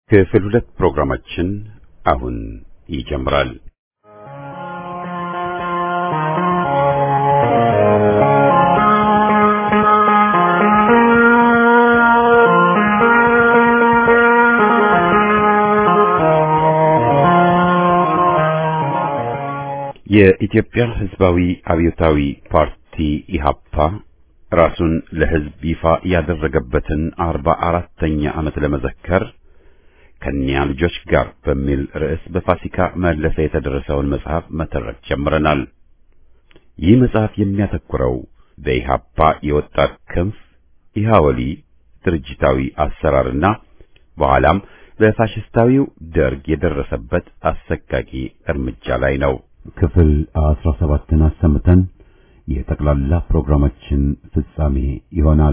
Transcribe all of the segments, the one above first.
ክፍል ሁለት ፕሮግራማችን አሁን ይጀምራል። የኢትዮጵያ ሕዝባዊ አብዮታዊ ፓርቲ ኢሃፓ ራሱን ለሕዝብ ይፋ ያደረገበትን አርባ አራተኛ ዓመት ለመዘከር ከኒያ ልጆች ጋር በሚል ርዕስ በፋሲካ መለሰ የተደረሰውን መጽሐፍ መተረክ ጀምረናል። ይህ መጽሐፍ የሚያተኩረው በኢሃፓ የወጣት ክንፍ ኢሃወሊ ድርጅታዊ አሰራርና በኋላም በፋሽስታዊው ደርግ የደረሰበት አሰቃቂ እርምጃ ላይ ነው። ክፍል አስራ ሰባትን አሰምተን የጠቅላላ ፕሮግራማችን ፍጻሜ ይሆናል።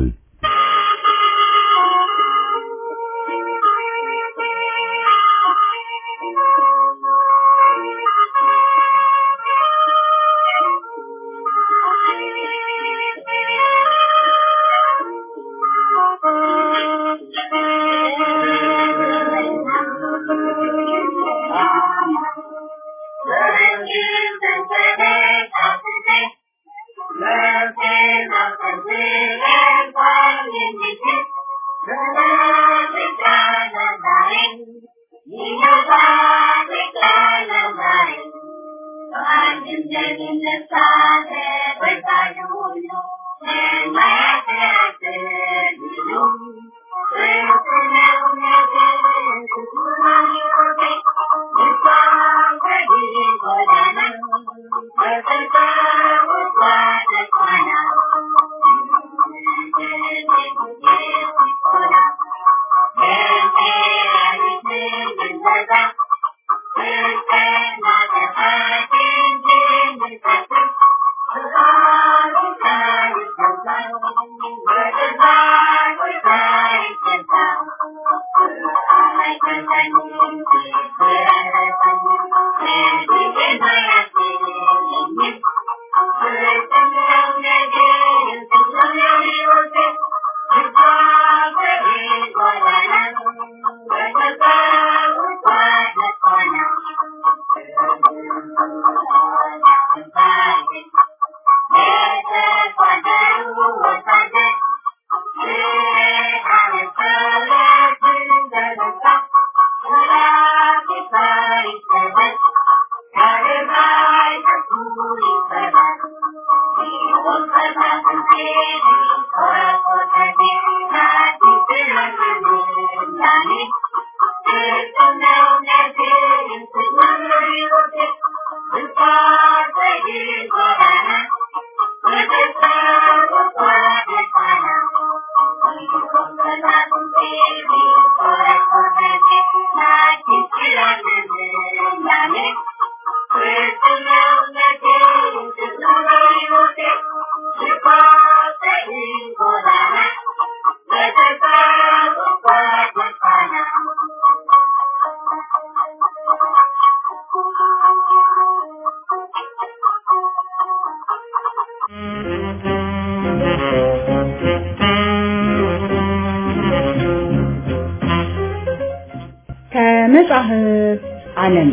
ከመጽሐፍ ዓለም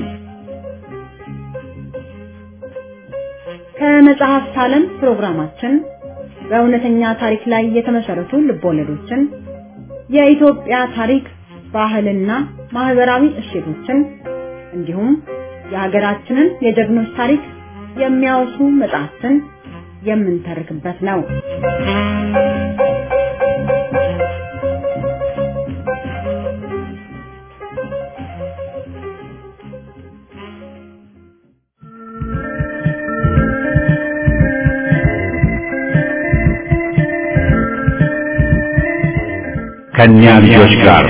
ከመጽሐፍት ዓለም ፕሮግራማችን በእውነተኛ ታሪክ ላይ የተመሰረቱ ልቦለዶችን፣ የኢትዮጵያ ታሪክ፣ ባህልና ማህበራዊ እሴቶችን እንዲሁም የሀገራችንን የጀግኖች ታሪክ የሚያወሱ መጽሐፍትን የምንተርክበት ነው። ከኛ ልጆች ጋር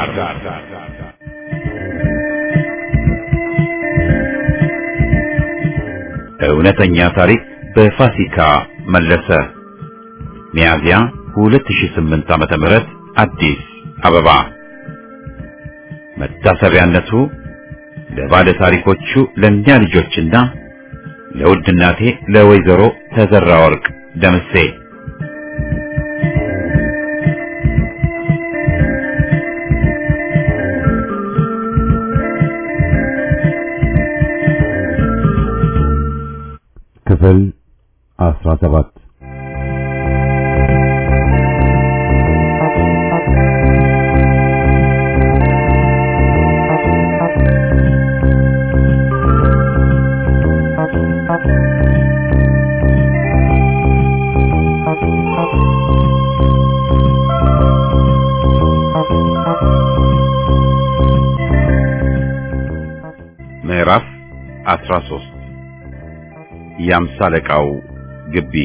እውነተኛ ታሪክ በፋሲካ መለሰ ሚያዝያ 2008 ዓመተ ምህረት አዲስ አበባ መታሰቢያነቱ ለባለ ታሪኮቹ ለእኛ ልጆችና ለውድ እናቴ ለወይዘሮ ተዘራ ወርቅ ደምሴ ክፍል አስራ ሰባት ምዕራፍ 13 የአምሳ አለቃው ግቢ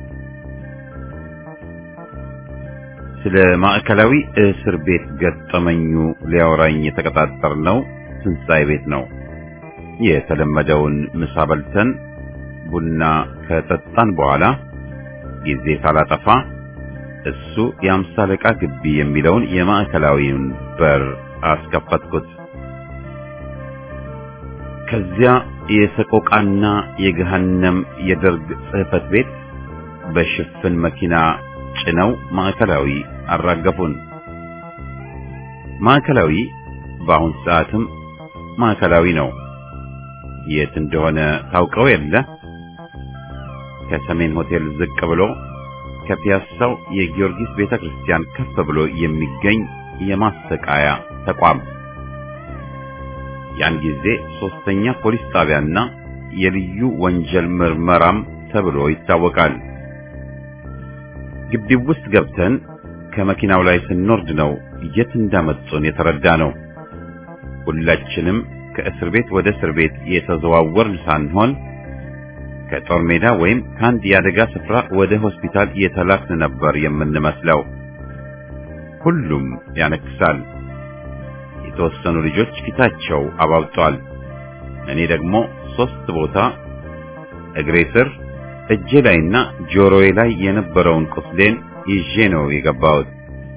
ስለ ማዕከላዊ እስር ቤት ገጠመኙ ሊያወራኝ የተቀጣጠርነው ትንሣኤ ቤት ነው። የተለመደውን ምሳ በልተን ቡና ከጠጣን በኋላ ጊዜ ሳላጠፋ እሱ የአምሳ አለቃ ግቢ የሚለውን የማዕከላዊውን በር አስከፈትኩት። ከዚያ የሰቆቃና የገሃነም የደርግ ጽሕፈት ቤት በሽፍን መኪና ጭነው ማዕከላዊ አራገፉን። ማዕከላዊ በአሁን ሰዓትም ማዕከላዊ ነው። የት እንደሆነ ታውቀው የለ? ከሰሜን ሆቴል ዝቅ ብሎ ከፒያሳው የጊዮርጊስ ቤተክርስቲያን ከፍ ብሎ የሚገኝ የማሰቃያ ተቋም ያን ጊዜ ሶስተኛ ፖሊስ ጣቢያና የልዩ ወንጀል ምርመራም ተብሎ ይታወቃል። ግቢው ውስጥ ገብተን ከመኪናው ላይ ስንወርድ ነው የት እንዳመጡን የተረዳ ነው። ሁላችንም ከእስር ቤት ወደ እስር ቤት የተዘዋወርን ሳንሆን ከጦር ሜዳ ወይም ከአንድ የአደጋ ስፍራ ወደ ሆስፒታል የተላክን ነበር የምንመስለው። ሁሉም ያነክሳል። የተወሰኑ ልጆች ፊታቸው አባብጧል። እኔ ደግሞ ሶስት ቦታ እግሬ ስር፣ እጄ ላይና ጆሮዬ ላይ የነበረውን ቁስሌን ይዤ ነው የገባሁት።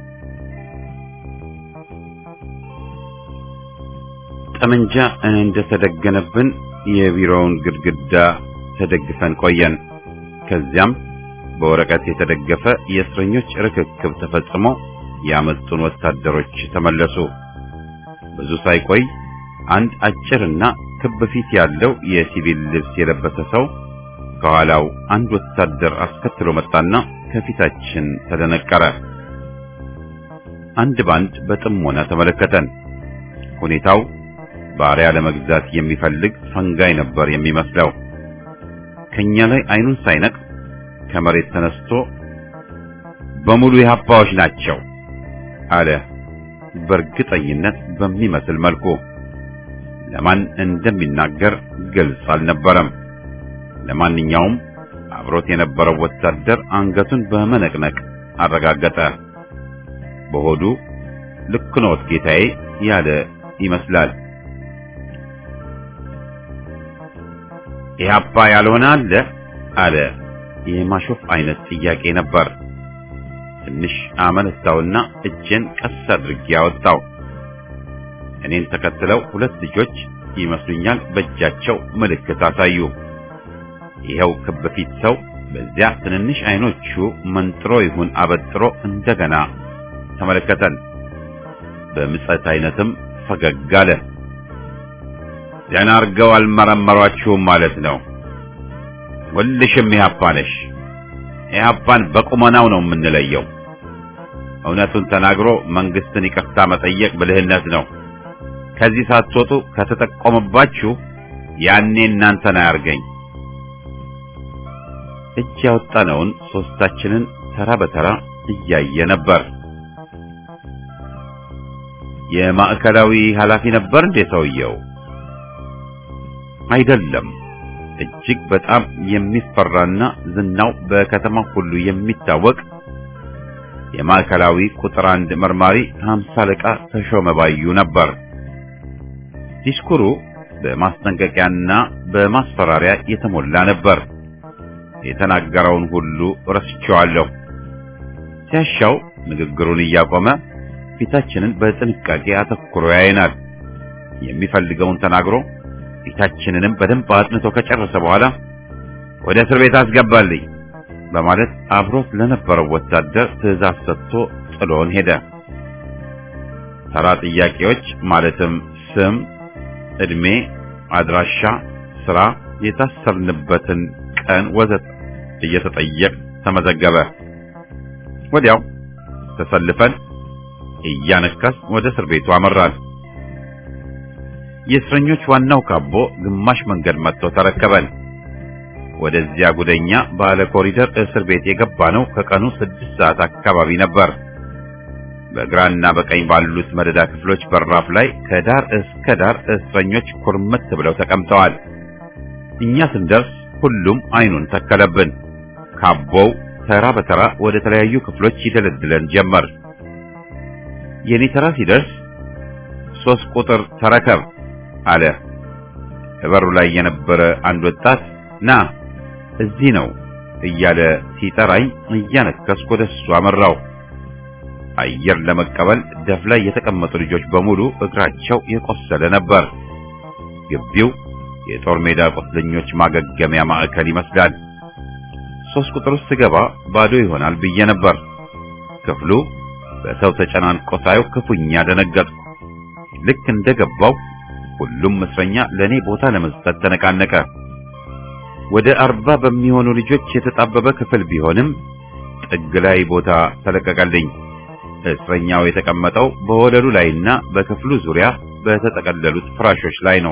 ጠመንጃ እንደተደገነብን የቢሮውን ግድግዳ ተደግፈን ቆየን። ከዚያም በወረቀት የተደገፈ የእስረኞች ርክክብ ተፈጽሞ ያመጡን ወታደሮች ተመለሱ። ብዙ ሳይቆይ አንድ አጭርና ክብ ፊት ያለው የሲቪል ልብስ የለበሰ ሰው ከኋላው አንድ ወታደር አስከትሎ መጣና ከፊታችን ተደነቀረ። አንድ ባንድ በጥሞና ተመለከተን። ሁኔታው ባሪያ ለመግዛት የሚፈልግ ፈንጋይ ነበር የሚመስለው። ከኛ ላይ አይኑን ሳይነቅ ከመሬት ተነስቶ በሙሉ የሀባዎች ናቸው አለ። በእርግጠኝነት በሚመስል መልኩ ለማን እንደሚናገር ግልጽ አልነበረም። ለማንኛውም አብሮት የነበረው ወታደር አንገቱን በመነቅነቅ አረጋገጠ። በሆዱ ልክ ነዎት ጌታዬ ያለ ይመስላል። ኢህአፓ ያልሆነ አለ አለ። የማሾፍ አይነት ጥያቄ ነበር። ትንሽ አመነታውና እጄን ቀስ አድርጌ ያወጣው። እኔን ተከትለው ሁለት ልጆች ይመስሉኛል በእጃቸው ምልክት አሳዩ። ይኸው ክብ ፊት ሰው በዚያ ትንንሽ አይኖቹ መንጥሮ ይሁን አበጥሮ እንደገና ተመለከተን። በምጸት አይነትም ፈገግ አለ። ደህና አድርገው አልመረመሯችሁም ማለት ነው። ሁልሽም ኢህአፓ ነሽ። ኢህአፓን በቁመናው ነው የምንለየው። እውነቱን ተናግሮ መንግስትን ይቅርታ መጠየቅ ብልህነት ነው። ከዚህ ሳትወጡ ከተጠቆመባችሁ ያኔ እናንተን አያርገኝ። እጅ ያወጣነውን ሶስታችንን ተራ በተራ እያየ ነበር። የማዕከላዊ ኃላፊ ነበር እንዴ ሰውየው? አይደለም። እጅግ በጣም የሚፈራና ዝናው በከተማ ሁሉ የሚታወቅ የማዕከላዊ ቁጥር አንድ መርማሪ ሀምሳ አለቃ ተሾመ ባዩ ነበር። ዲስኩሩ በማስጠንቀቂያና በማስፈራሪያ የተሞላ ነበር። የተናገረውን ሁሉ ረስቼዋለሁ። ሲያሻው ንግግሩን እያቆመ ፊታችንን በጥንቃቄ አተኩሮ ያየናል። የሚፈልገውን ተናግሮ ፊታችንንም በደንብ አጥንቶ ከጨረሰ በኋላ ወደ እስር ቤት አስገባልኝ በማለት አብሮት ለነበረው ወታደር ትዕዛዝ ሰጥቶ ጥሎን ሄደ። ተራ ጥያቄዎች ማለትም ስም፣ ዕድሜ፣ አድራሻ፣ ስራ፣ የታሰርንበትን ቀን ወዘት እየተጠየቅ ተመዘገበ። ወዲያው ተሰልፈን እያነከስ ወደ እስር ቤቱ አመራን። የእስረኞች ዋናው ካቦ ግማሽ መንገድ መጥቶ ተረከበን። ወደዚያ ጉደኛ ባለ ኮሪደር እስር ቤት የገባ ነው ከቀኑ ስድስት ሰዓት አካባቢ ነበር። በግራና በቀኝ ባሉት መደዳ ክፍሎች በራፍ ላይ ከዳር እስከ ዳር እስረኞች ኩርምት ብለው ተቀምጠዋል። እኛ ስንደርስ ሁሉም አይኑን ተከለብን። ካቦው ተራ በተራ ወደ ተለያዩ ክፍሎች ይደለድለን ጀመር። የኔ ተራ ሲደርስ ሶስት ቁጥር ተረከብ አለ። በበሩ ላይ የነበረ አንድ ወጣት ና እዚህ ነው እያለ ሲጠራኝ እያነከስኩ ወደ እሱ አመራው። አየር ለመቀበል ደፍ ላይ የተቀመጡ ልጆች በሙሉ እግራቸው የቆሰለ ነበር። ግቢው የጦር ሜዳ ቁስለኞች ማገገሚያ ማዕከል ይመስላል። ሶስት ቁጥር ውስጥ ስገባ ባዶ ይሆናል ብዬ ነበር። ክፍሉ በሰው ተጨናንቆ ሳየው ክፉኛ ደነገጥኩ። ልክ እንደገባው ሁሉም እስረኛ ለኔ ቦታ ለመስጠት ተነቃነቀ። ወደ አርባ በሚሆኑ ልጆች የተጣበበ ክፍል ቢሆንም ጥግ ላይ ቦታ ተለቀቀልኝ። እስረኛው የተቀመጠው በወለሉ ላይና በክፍሉ ዙሪያ በተጠቀለሉት ፍራሾች ላይ ነው።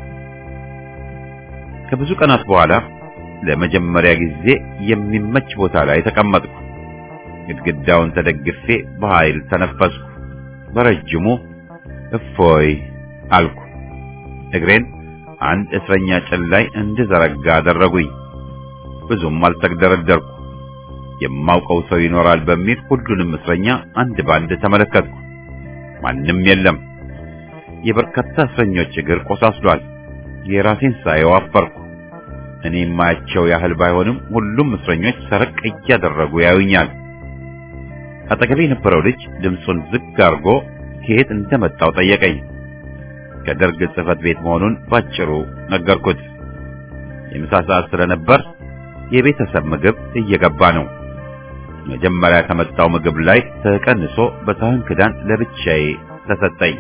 ከብዙ ቀናት በኋላ ለመጀመሪያ ጊዜ የሚመች ቦታ ላይ ተቀመጥኩ። ግድግዳውን ተደግፌ በኃይል ተነፈስኩ። በረጅሙ እፎይ አልኩ። እግሬን አንድ እስረኛ ጭን ላይ እንድዘረጋ አደረጉኝ። ብዙም አልተግደረደርኩ። የማውቀው ሰው ይኖራል በሚል ሁሉንም እስረኛ አንድ ባንድ ተመለከትኩ። ማንም የለም። የበርካታ እስረኞች እግር ቆሳስሏል። የራሴን ሳየው አፈርኩ። እኔ የማያቸው ያህል ባይሆንም ሁሉም እስረኞች ሰረቅ እያደረጉ ያዩኛል። አጠገቤ የነበረው ልጅ ድምፁን ዝግ አድርጎ ከየት እንደመጣው ጠየቀኝ። ከደርግ ጽሕፈት ቤት መሆኑን ባጭሩ ነገርኩት። የምሳ ሰዓት ስለነበር የቤተሰብ ምግብ እየገባ ነው። መጀመሪያ ከመጣው ምግብ ላይ ተቀንሶ በሳህን ክዳን ለብቻዬ ተሰጠኝ።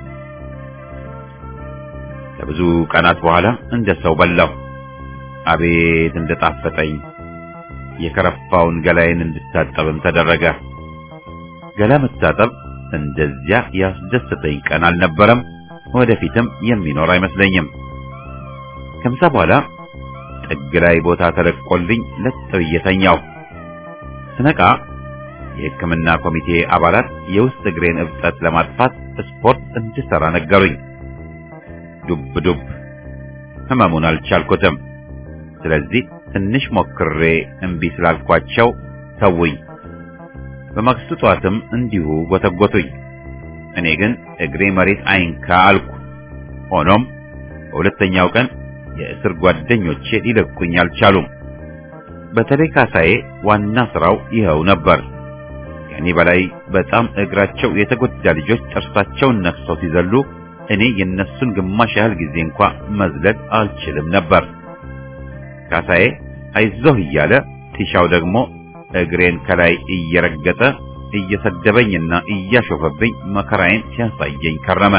ከብዙ ቀናት በኋላ እንደ ሰው በላሁ። አቤት እንደጣፈጠኝ! የከረፋውን ገላዬን እንድታጠብም ተደረገ። ገላ መታጠብ እንደዚያ ያስደስተኝ ቀን አልነበረም። ወደፊትም የሚኖር አይመስለኝም። ከምሳ በኋላ ጥግ ላይ ቦታ ተለቆልኝ ለጥ ብዬ ተኛሁ። ስነቃ የሕክምና ኮሚቴ አባላት የውስጥ እግሬን እብጠት ለማጥፋት ስፖርት እንድሰራ ነገሩኝ። ዱብ ዱብ ህመሙን አልቻልኩትም። ስለዚህ ትንሽ ሞክሬ እምቢ ስላልኳቸው ተውኝ። በማግስቱ ጠዋትም እንዲሁ ጎተጎቱኝ። እኔ ግን እግሬ መሬት አይንካ አልኩ። ሆኖም በሁለተኛው ቀን የእስር ጓደኞቼ ሊለቁኝ አልቻሉም። በተለይ ካሳዬ ዋና ስራው ይኸው ነበር። ከእኔ በላይ በጣም እግራቸው የተጎዳ ልጆች ጥርሳቸውን ነክሰው ሲዘሉ እኔ የነሱን ግማሽ ያህል ጊዜ እንኳ መዝለል አልችልም ነበር። ካሳዬ አይዞህ እያለ ቲሻው ደግሞ እግሬን ከላይ እየረገጠ እየሰደበኝና እያሾፈብኝ መከራዬን ሲያሳየኝ ከረመ።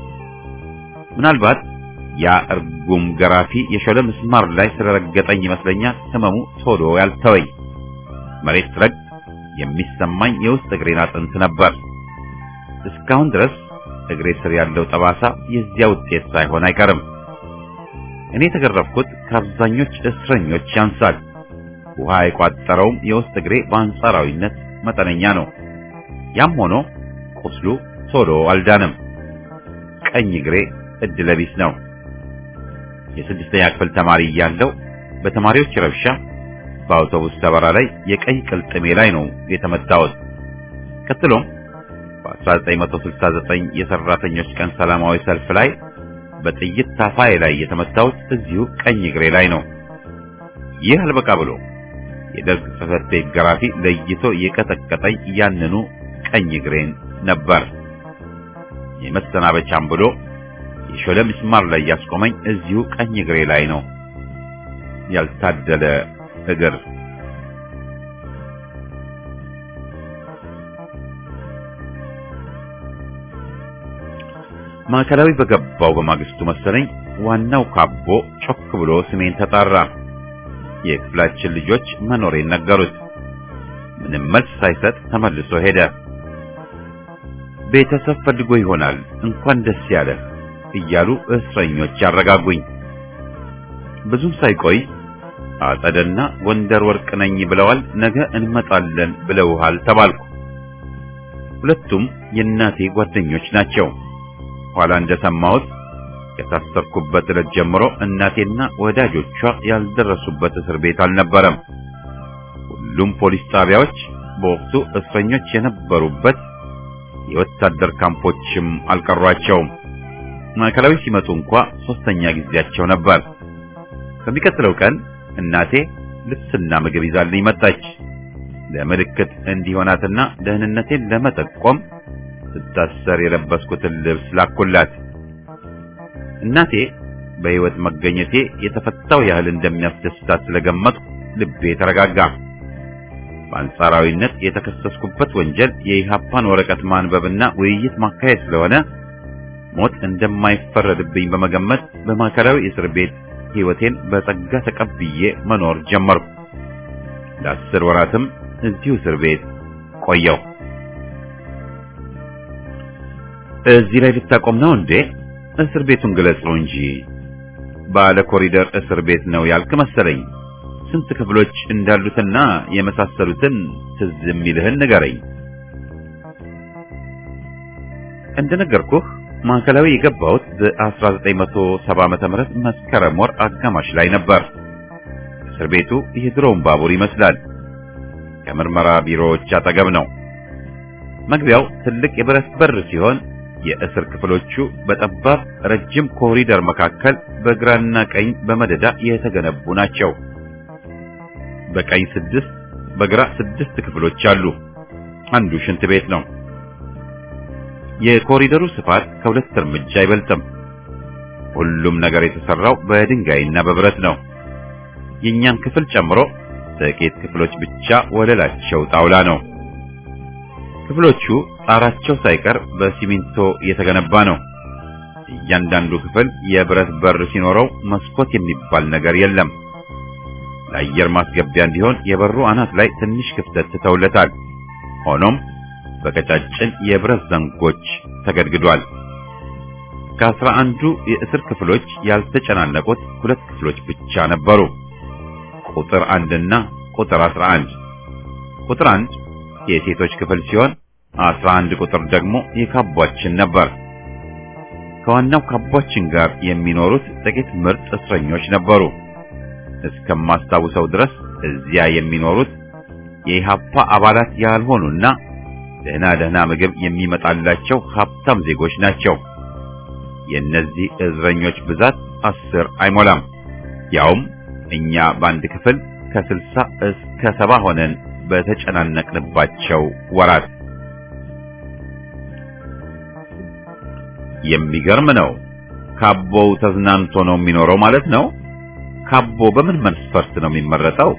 ምናልባት ያ እርጉም ገራፊ የሾለ ምስማር ላይ ስለረገጠኝ ይመስለኛል ህመሙ ቶሎ ያልተወኝ። መሬት ስረግ የሚሰማኝ የውስጥ እግሬን አጥንት ነበር። እስካሁን ድረስ እግሬ ስር ያለው ጠባሳ የዚያ ውጤት ሳይሆን አይቀርም። እኔ የተገረፍኩት ከአብዛኞች እስረኞች ያንሳል። ውሃ የቋጠረውም የውስጥ እግሬ በአንጻራዊነት መጠነኛ ነው። ያም ሆኖ ቁስሉ ቶሎ አልዳንም። ቀኝ እግሬ እድለቢስ ነው። የስድስተኛ ክፍል ተማሪ እያለሁ በተማሪዎች ረብሻ በአውቶቡስ ተበራ ላይ የቀኝ ቅልጥሜ ላይ ነው የተመታሁት። ቀጥሎም በ1969 የሰራተኞች ቀን ሰላማዊ ሰልፍ ላይ በጥይት ታፋዬ ላይ የተመታሁት እዚሁ ቀኝ እግሬ ላይ ነው። ይህ አልበቃ ብሎ የደርግ ጽሕፈት ቤት ገራፊ ለይቶ የቀጠቀጠኝ ያንኑ ቀኝ እግሬን ነበር። የመሰናበቻም ብሎ የሾለ ምስማር ላይ ያስቆመኝ እዚሁ ቀኝ እግሬ ላይ ነው። ያልታደለ እግር ማዕከላዊ በገባው በማግስቱ መሰለኝ ዋናው ካቦ ጮክ ብሎ ስሜን ተጣራ። የክፍላችን ልጆች መኖሬን ነገሩት። ምንም መልስ ሳይሰጥ ተመልሶ ሄደ። ቤተሰብ ፈልጎ ይሆናል እንኳን ደስ ያለህ እያሉ እስረኞች ያረጋጉኝ። ብዙም ሳይቆይ አጸደና ጎንደር ወርቅ ነኝ ብለዋል፣ ነገ እንመጣለን ብለውሃል ተባልኩ። ሁለቱም የእናቴ ጓደኞች ናቸው። ኋላ እንደሰማሁት ከታሰርኩበት ዕለት ጀምሮ እናቴና ወዳጆቿ ያልደረሱበት እስር ቤት አልነበረም። ሁሉም ፖሊስ ጣቢያዎች በወቅቱ እስረኞች የነበሩበት የወታደር ካምፖችም አልቀሯቸውም። ማዕከላዊ ሲመጡ እንኳ ሶስተኛ ጊዜያቸው ነበር። በሚቀጥለው ቀን እናቴ ልብስና ምግብ ይዛልኝ መጣች። ለምልክት እንዲሆናትና ደህንነቴን ለመጠቆም ስታሰር የለበስኩትን ልብስ ላኩላት። እናቴ በሕይወት መገኘቴ የተፈታው ያህል እንደሚያስደስታት ስለገመትኩ ልቤ ተረጋጋ። በአንጻራዊነት የተከሰስኩበት ወንጀል የኢሃፓን ወረቀት ማንበብና ውይይት ማካሄድ ስለሆነ ሞት እንደማይፈረድብኝ በመገመት በማዕከላዊ እስር ቤት ሕይወቴን በጸጋ ተቀብዬ መኖር ጀመርኩ። ለአስር ወራትም እዚሁ እስር ቤት ቆየው። እዚህ ላይ ልታቆም ነው እንዴ? እስር ቤቱን ግለጸው እንጂ ባለ ኮሪደር እስር ቤት ነው ያልክ መሰለኝ። ስንት ክፍሎች እንዳሉትና የመሳሰሉትን ትዝ የሚልህን ንገረኝ። እንደነገርኩህ ማዕከላዊ የገባሁት በ1970 ዓመተ ምህረት መስከረም ወር አጋማሽ ላይ ነበር። እስር ቤቱ የድሮውን ባቡር ይመስላል። ከምርመራ ቢሮዎች አጠገብ ነው። መግቢያው ትልቅ የብረት በር ሲሆን የእስር ክፍሎቹ በጠባብ ረጅም ኮሪደር መካከል በግራና ቀኝ በመደዳ የተገነቡ ናቸው። በቀኝ ስድስት በግራ ስድስት ክፍሎች አሉ። አንዱ ሽንት ቤት ነው። የኮሪደሩ ስፋት ከሁለት እርምጃ አይበልጥም። ሁሉም ነገር የተሰራው በድንጋይና በብረት ነው። የእኛን ክፍል ጨምሮ ጥቂት ክፍሎች ብቻ ወለላቸው ጣውላ ነው። ክፍሎቹ ጣራቸው ሳይቀር በሲሚንቶ የተገነባ ነው። እያንዳንዱ ክፍል የብረት በር ሲኖረው መስኮት የሚባል ነገር የለም። ለአየር ማስገቢያ እንዲሆን የበሩ አናት ላይ ትንሽ ክፍተት ትተውለታል። ሆኖም በቀጫጭን የብረት ዘንጎች ተገድግዷል። ከአስራ አንዱ የእስር ክፍሎች ያልተጨናነቁት ሁለት ክፍሎች ብቻ ነበሩ። ቁጥር አንድና ቁጥር አስራ አንድ ቁጥር አንድ የሴቶች ክፍል ሲሆን አስራ አንድ ቁጥር ደግሞ የካቧችን ነበር። ከዋናው ካቧችን ጋር የሚኖሩት ጥቂት ምርጥ እስረኞች ነበሩ። እስከማስታውሰው ድረስ እዚያ የሚኖሩት የኢሃፓ አባላት ያልሆኑና ደህና ደህና ምግብ የሚመጣላቸው ሀብታም ዜጎች ናቸው። የእነዚህ እስረኞች ብዛት አስር አይሞላም። ያውም እኛ በአንድ ክፍል ከስልሳ እስከ ሰባ ሆነን በተጨናነቅንባቸው ወራት የሚገርም ነው። ካቦው ተዝናንቶ ነው የሚኖረው ማለት ነው። ካቦ በምን መስፈርት ነው የሚመረጠው?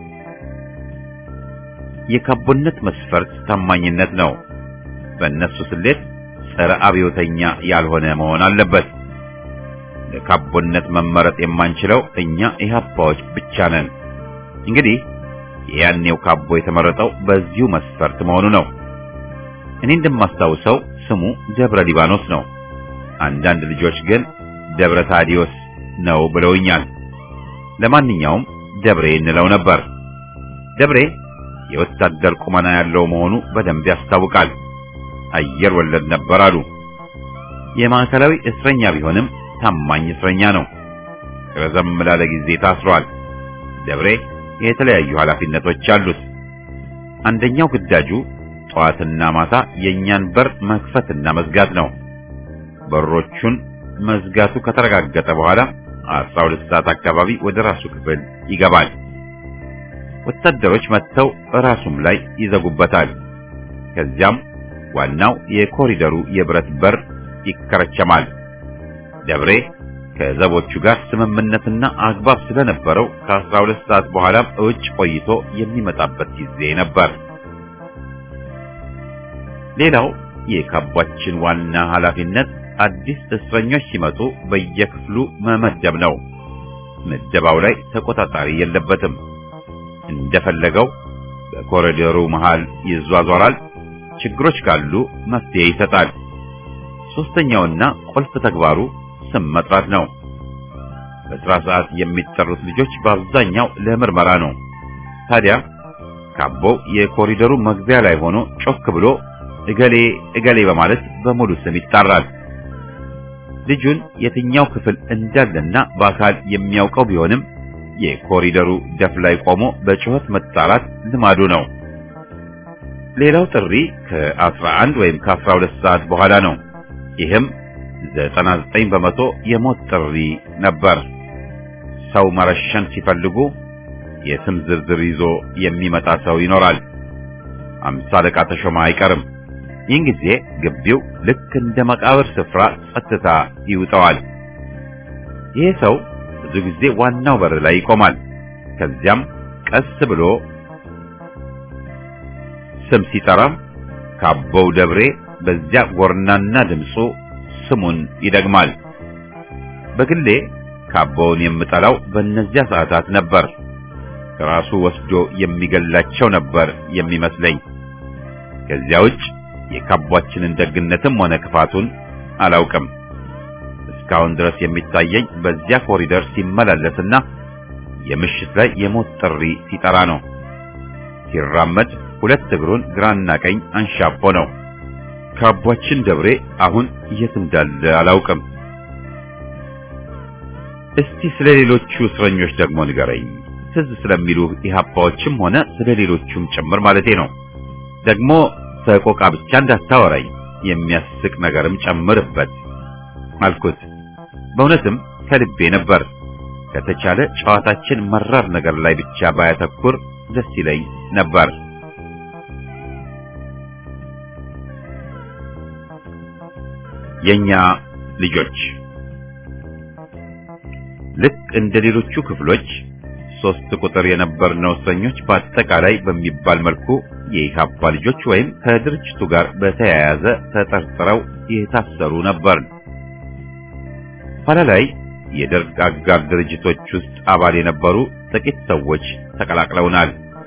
የካቦነት መስፈርት ታማኝነት ነው። በእነሱ ስሌት ጸረ አብዮተኛ ያልሆነ መሆን አለበት። ለካቦነት መመረጥ የማንችለው እኛ ኢህአፓዎች ብቻ ነን። እንግዲህ የያኔው ካቦ የተመረጠው በዚሁ መስፈርት መሆኑ ነው። እኔ እንደማስታውሰው ስሙ ደብረ ሊባኖስ ነው። አንዳንድ ልጆች ግን ደብረ ታዲዮስ ነው ብለውኛል። ለማንኛውም ደብሬ እንለው ነበር። ደብሬ የወታደር ቁመና ያለው መሆኑ በደንብ ያስታውቃል። አየር ወለድ ነበር አሉ። የማዕከላዊ እስረኛ ቢሆንም ታማኝ እስረኛ ነው። ረዘም ላለ ጊዜ ታስሯል። ደብሬ የተለያዩ ኃላፊነቶች አሉት። አንደኛው ግዳጁ ጠዋትና ማታ የእኛን በር መክፈትና መዝጋት ነው። በሮቹን መዝጋቱ ከተረጋገጠ በኋላ አስራ ሁለት ሰዓት አካባቢ ወደ ራሱ ክፍል ይገባል። ወታደሮች መጥተው ራሱም ላይ ይዘጉበታል። ከዚያም ዋናው የኮሪደሩ የብረት በር ይከረቸማል። ደብሬ ከዘቦቹ ጋር ስምምነትና አግባብ ስለነበረው ከአስራ ሁለት ሰዓት በኋላም እውጭ ቆይቶ የሚመጣበት ጊዜ ነበር። ሌላው የካቧችን ዋና ኃላፊነት አዲስ እስረኞች ሲመጡ በየክፍሉ መመደብ ነው። ምደባው ላይ ተቆጣጣሪ የለበትም። እንደፈለገው በኮሪደሩ መሃል ይዟዟራል። ችግሮች ካሉ መፍትሄ ይሰጣል። ሶስተኛውና ቁልፍ ተግባሩ ስም መጥራት ነው። በስራ ሰዓት የሚጠሩት ልጆች በአብዛኛው ለምርመራ ነው። ታዲያ ካቦው የኮሪደሩ መግቢያ ላይ ሆኖ ጮክ ብሎ እገሌ እገሌ በማለት በሙሉ ስም ይጣራል። ልጁን የትኛው ክፍል እንዳለና በአካል የሚያውቀው ቢሆንም የኮሪደሩ ደፍ ላይ ቆሞ በጩኸት መጣራት ልማዱ ነው። ሌላው ጥሪ ከ11 ወይም ከ12 ሰዓት በኋላ ነው። ይህም 99 በመቶ የሞት ጥሪ ነበር። ሰው መረሸን ሲፈልጉ የስም ዝርዝር ይዞ የሚመጣ ሰው ይኖራል። አምሳ አለቃ ተሾመ አይቀርም። ይህን ጊዜ ግቢው ልክ እንደ መቃብር ስፍራ ጸጥታ ይውጠዋል። ይሄ ሰው ብዙ ጊዜ ዋናው በር ላይ ይቆማል። ከዚያም ቀስ ብሎ ስም ሲጠራ ካቦው ደብሬ በዚያ ጎርናና ድምፁ ስሙን ይደግማል። በግሌ ካቦውን የምጠላው በእነዚያ ሰዓታት ነበር። ራሱ ወስዶ የሚገላቸው ነበር የሚመስለኝ። ከዚያ ውጭ የካቧችንን ደግነትም ሆነ ክፋቱን አላውቅም። እስካሁን ድረስ የሚታየኝ በዚያ ኮሪደር ሲመላለስና የምሽት ላይ የሞት ጥሪ ሲጠራ ነው። ሲራመድ ሁለት እግሩን ግራና ቀኝ አንሻቦ ነው። ካቧችን ደብሬ አሁን የት እንዳለ አላውቅም። እስቲ ስለ ሌሎቹ እስረኞች ደግሞ ንገረኝ። ትዝ ስለሚሉ ኢህአፓዎችም ሆነ ስለ ሌሎቹም ጭምር ማለቴ ነው። ደግሞ ሰቆቃ ብቻ እንዳታወራኝ የሚያስቅ ነገርም ጨምርበት አልኩት። በእውነትም ከልቤ ነበር። ከተቻለ ጨዋታችን መራር ነገር ላይ ብቻ ባያተኩር ደስ ይለኝ ነበር። የኛ ልጆች ልክ እንደ ሌሎቹ ክፍሎች ሶስት ቁጥር የነበርነው እስረኞች በአጠቃላይ በሚባል መልኩ የኢህአፓ ልጆች ወይም ከድርጅቱ ጋር በተያያዘ ተጠርጥረው የታሰሩ ነበር። ኋላ ላይ የደርግ አጋር ድርጅቶች ውስጥ አባል የነበሩ ጥቂት ሰዎች ተቀላቅለውናል።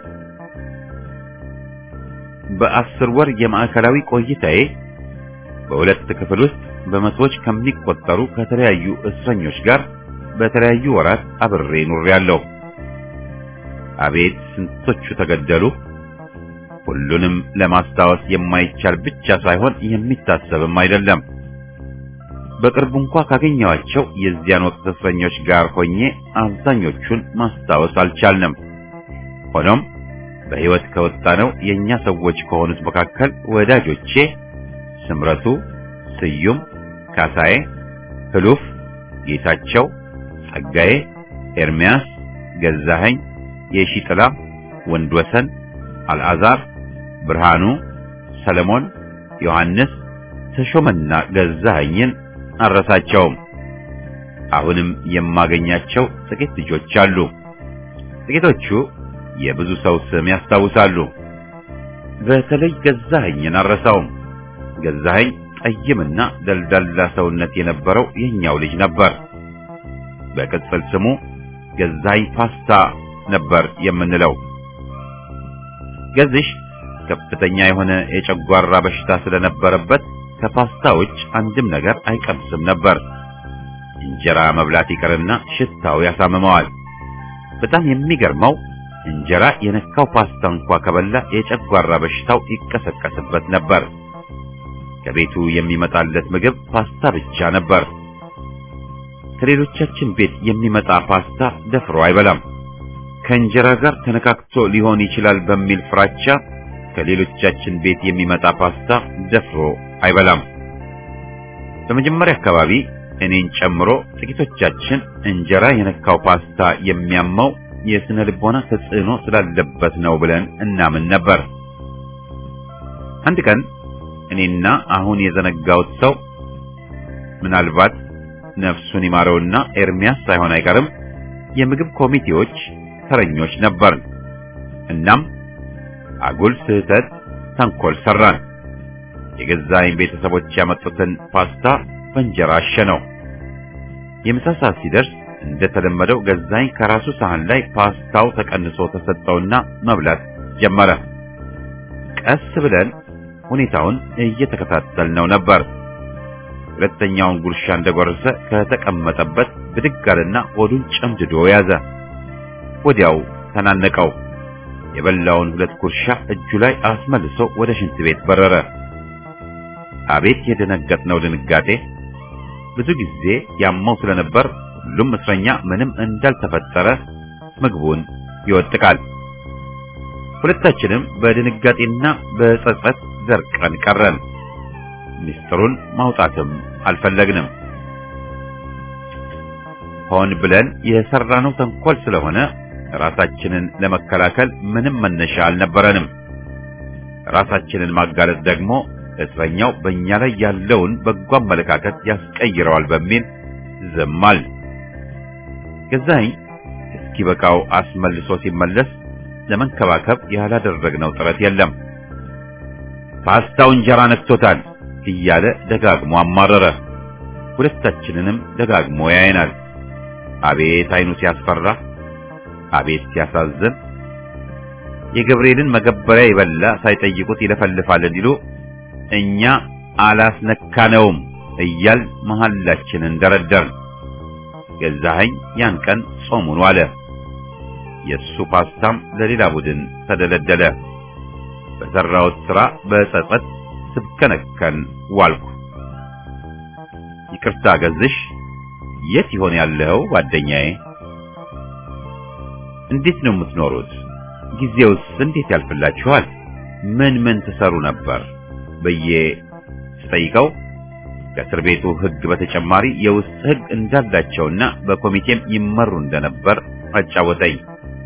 በአስር ወር የማዕከላዊ ቆይታዬ በሁለት ክፍል ውስጥ በመቶዎች ከሚቆጠሩ ከተለያዩ እስረኞች ጋር በተለያዩ ወራት አብሬ ኑሬያለሁ። አቤት ስንቶቹ ተገደሉ! ሁሉንም ለማስታወስ የማይቻል ብቻ ሳይሆን የሚታሰብም አይደለም። በቅርቡ እንኳ ካገኘኋቸው የዚያን ወቅት እስረኞች ጋር ሆኜ አብዛኞቹን ማስታወስ አልቻልንም። ሆኖም በሕይወት ከወጣነው የእኛ ሰዎች ከሆኑት መካከል ወዳጆቼ ስምረቱ፣ ስዩም፣ ካሳዬ፣ ህሉፍ፣ ጌታቸው፣ ጸጋዬ፣ ኤርሚያስ፣ ገዛኸኝ፣ የሺጥላ፣ ወንድወሰን፣ አልዓዛር፣ ብርሃኑ፣ ሰለሞን፣ ዮሐንስ፣ ተሾመና ገዛኸኝን አረሳቸውም። አሁንም የማገኛቸው ጥቂት ልጆች አሉ። ጥቂቶቹ የብዙ ሰው ስም ያስታውሳሉ። በተለይ ገዛኸኝን አረሳውም። ገዛኸኝ ጠይምና ደልዳላ ሰውነት የነበረው የኛው ልጅ ነበር። በቅጽል ስሙ ገዛኸኝ ፓስታ ነበር የምንለው። ገዝሽ ከፍተኛ የሆነ የጨጓራ በሽታ ስለነበረበት ከፓስታ ውጭ አንድም ነገር አይቀምስም ነበር። እንጀራ መብላት ይቀርና ሽታው ያሳምመዋል። በጣም የሚገርመው እንጀራ የነካው ፓስታ እንኳ ከበላ የጨጓራ በሽታው ይቀሰቀስበት ነበር። ከቤቱ የሚመጣለት ምግብ ፓስታ ብቻ ነበር። ከሌሎቻችን ቤት የሚመጣ ፓስታ ደፍሮ አይበላም። ከእንጀራ ጋር ተነካክቶ ሊሆን ይችላል በሚል ፍራቻ ከሌሎቻችን ቤት የሚመጣ ፓስታ ደፍሮ አይበላም። በመጀመሪያ አካባቢ እኔን ጨምሮ ጥቂቶቻችን እንጀራ የነካው ፓስታ የሚያመው የስነ ልቦና ተጽዕኖ ስላለበት ነው ብለን እናምን ነበር። አንድ ቀን እኔና አሁን የዘነጋውት ሰው ምናልባት ነፍሱን ይማረውና ኤርሚያስ ሳይሆን አይቀርም የምግብ ኮሚቴዎች ተረኞች ነበርን። እናም አጉል ስህተት ተንኮል ሰራን። የገዛኝ ቤተሰቦች ያመጡትን ፓስታ በእንጀራ አሸነው። የምሳ ሰዓት ሲደርስ እንደተለመደው ገዛኝ ከራሱ ሳህን ላይ ፓስታው ተቀንሶ ተሰጠውና መብላት ጀመረ። ቀስ ብለን ሁኔታውን እየተከታተልነው ነበር። ሁለተኛውን ጉርሻ እንደጎረሰ ከተቀመጠበት ብድግ አለና ሆዱን ጨምድዶ ያዘ። ወዲያው ተናነቀው። የበላውን ሁለት ጉርሻ እጁ ላይ አስመልሶ ወደ ሽንት ቤት በረረ። አቤት የደነገጥነው ድንጋጤ! ብዙ ጊዜ ያመው ስለነበር ሁሉም እስረኛ ምንም እንዳልተፈጠረ ምግቡን ይወጥቃል። ሁለታችንም በድንጋጤና በጸጸት ዘርቀን ቀረን። ሚስጥሩን ማውጣትም አልፈለግንም። ሆን ብለን የሰራነው ተንኮል ስለሆነ ራሳችንን ለመከላከል ምንም መነሻ አልነበረንም። ራሳችንን ማጋለጥ ደግሞ እስረኛው በእኛ ላይ ያለውን በጎ አመለካከት ያስቀይረዋል በሚል ዝም አልን። ገዛኸኝ እስኪበቃው አስመልሶ ሲመለስ ለመንከባከብ ያላደረግነው ጥረት የለም። ፓስታው እንጀራ ነክቶታል እያለ ደጋግሞ አማረረ። ሁለታችንንም ደጋግሞ ያየናል። አቤት አይኑ ሲያስፈራ፣ አቤት ሲያሳዝን። የገብርኤልን መገበሪያ ይበላ ሳይጠይቁት ይለፈልፋል እንዲሉ እኛ አላስነካነውም እያል መሐላችንን ደረደርን። ገዛኸኝ ያን ቀን ጾሙን ዋለ። የእሱ ፓስታም ለሌላ ቡድን ተደለደለ። በሰራሁት ሥራ በጸጸት ስብከነከን ዋልኩ። ይቅርታ ገዝሽ፣ የት ይሆን ያለው ጓደኛዬ? እንዴት ነው የምትኖሩት? ጊዜውስ እንዴት ያልፍላችኋል? ምን ምን ትሰሩ ነበር ብዬ ስጠይቀው ከእስር ቤቱ ሕግ በተጨማሪ የውስጥ ሕግ እንዳላቸውና በኮሚቴም ይመሩ እንደነበር አጫወተኝ።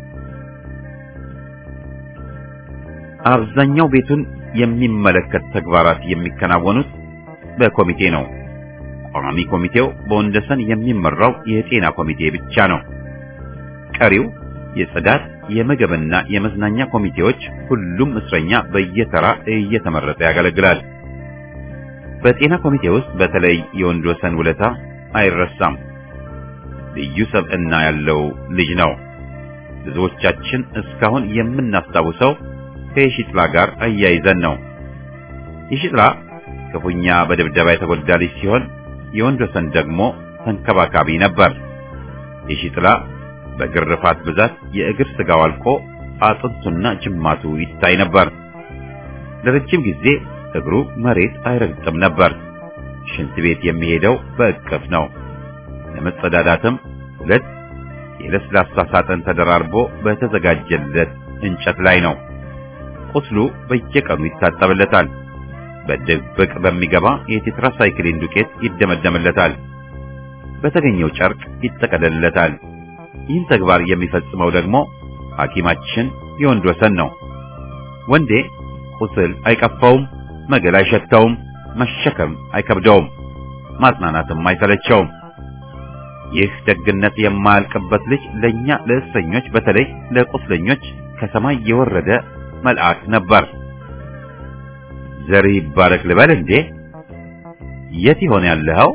አብዛኛው ቤቱን የሚመለከት ተግባራት የሚከናወኑት በኮሚቴ ነው። ቋሚ ኮሚቴው በወንደሰን የሚመራው የጤና ኮሚቴ ብቻ ነው። ቀሪው የጽዳት፣ የምግብና የመዝናኛ ኮሚቴዎች ሁሉም እስረኛ በየተራ እየተመረጠ ያገለግላል። በጤና ኮሚቴ ውስጥ በተለይ የወንድወሰን ውለታ አይረሳም። ልዩ ሰብዕና ያለው ልጅ ነው። ብዙዎቻችን እስካሁን የምናስታውሰው ከየሺጥላ ጋር አያይዘን ነው። የሺጥላ ክፉኛ በድብደባ የተጎዳ ልጅ ሲሆን የወንድወሰን ደግሞ ተንከባካቢ ነበር። የሺጥላ በግርፋት ብዛት የእግር ስጋው አልቆ አጥንቱና ጅማቱ ይታይ ነበር። ለረጅም ጊዜ እግሩ መሬት አይረግጥም ነበር። ሽንት ቤት የሚሄደው በእቅፍ ነው። ለመጸዳዳትም ሁለት የለስላሳ ሳጥን ተደራርቦ በተዘጋጀለት እንጨት ላይ ነው። ቁስሉ በየቀኑ ይታጠብለታል። በድብቅ በሚገባ የቴትራሳይክሊን ዱቄት ይደመደምለታል። በተገኘው ጨርቅ ይጠቀለልለታል። ይህን ተግባር የሚፈጽመው ደግሞ ሐኪማችን የወንድ ወሰን ነው። ወንዴ ቁስል አይቀፋውም፣ መገል አይሸተውም፣ መሸከም አይከብደውም፣ ማጽናናትም አይሰለቸውም። ይህ ደግነት የማያልቅበት ልጅ ለኛ ለእስረኞች በተለይ ለቁስለኞች ከሰማይ የወረደ መልአክ ነበር። ዘርህ ይባረክ ልበል እንዴ? የት ይሆን ያለኸው?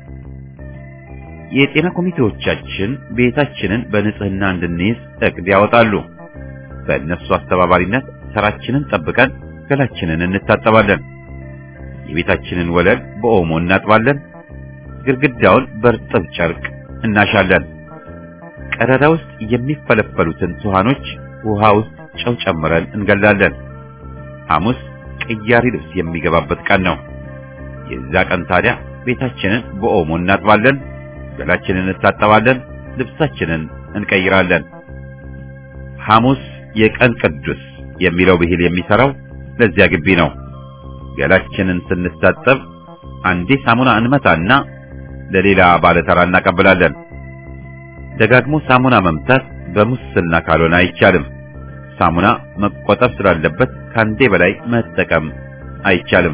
የጤና ኮሚቴዎቻችን ቤታችንን በንጽህና እንድንይዝ እቅድ ያወጣሉ። በእነሱ አስተባባሪነት ስራችንን ጠብቀን ገላችንን እንታጠባለን። የቤታችንን ወለል በኦሞ እናጥባለን። ግድግዳውን በርጥብ ጨርቅ እናሻለን። ቀዳዳ ውስጥ የሚፈለፈሉትን ሱሃኖች ውሃ ውስጥ ጨው ጨምረን እንገላለን። ሐሙስ ቅያሪ ልብስ የሚገባበት ቀን ነው። የዛ ቀን ታዲያ ቤታችንን በኦሞ እናጥባለን፣ ገላችንን እንታጠባለን፣ ልብሳችንን እንቀይራለን። ሐሙስ የቀን ቅዱስ የሚለው ብሂል የሚሰራው ለዚያ ግቢ ነው። ገላችንን ስንታጠብ አንዴ ሳሙና እንመታና ለሌላ ባለተራ እናቀብላለን። ደጋግሞ ሳሙና መምታት በሙስና ካልሆነ አይቻልም። ሳሙና መቆጠብ ስላለበት ከአንዴ በላይ መጠቀም አይቻልም።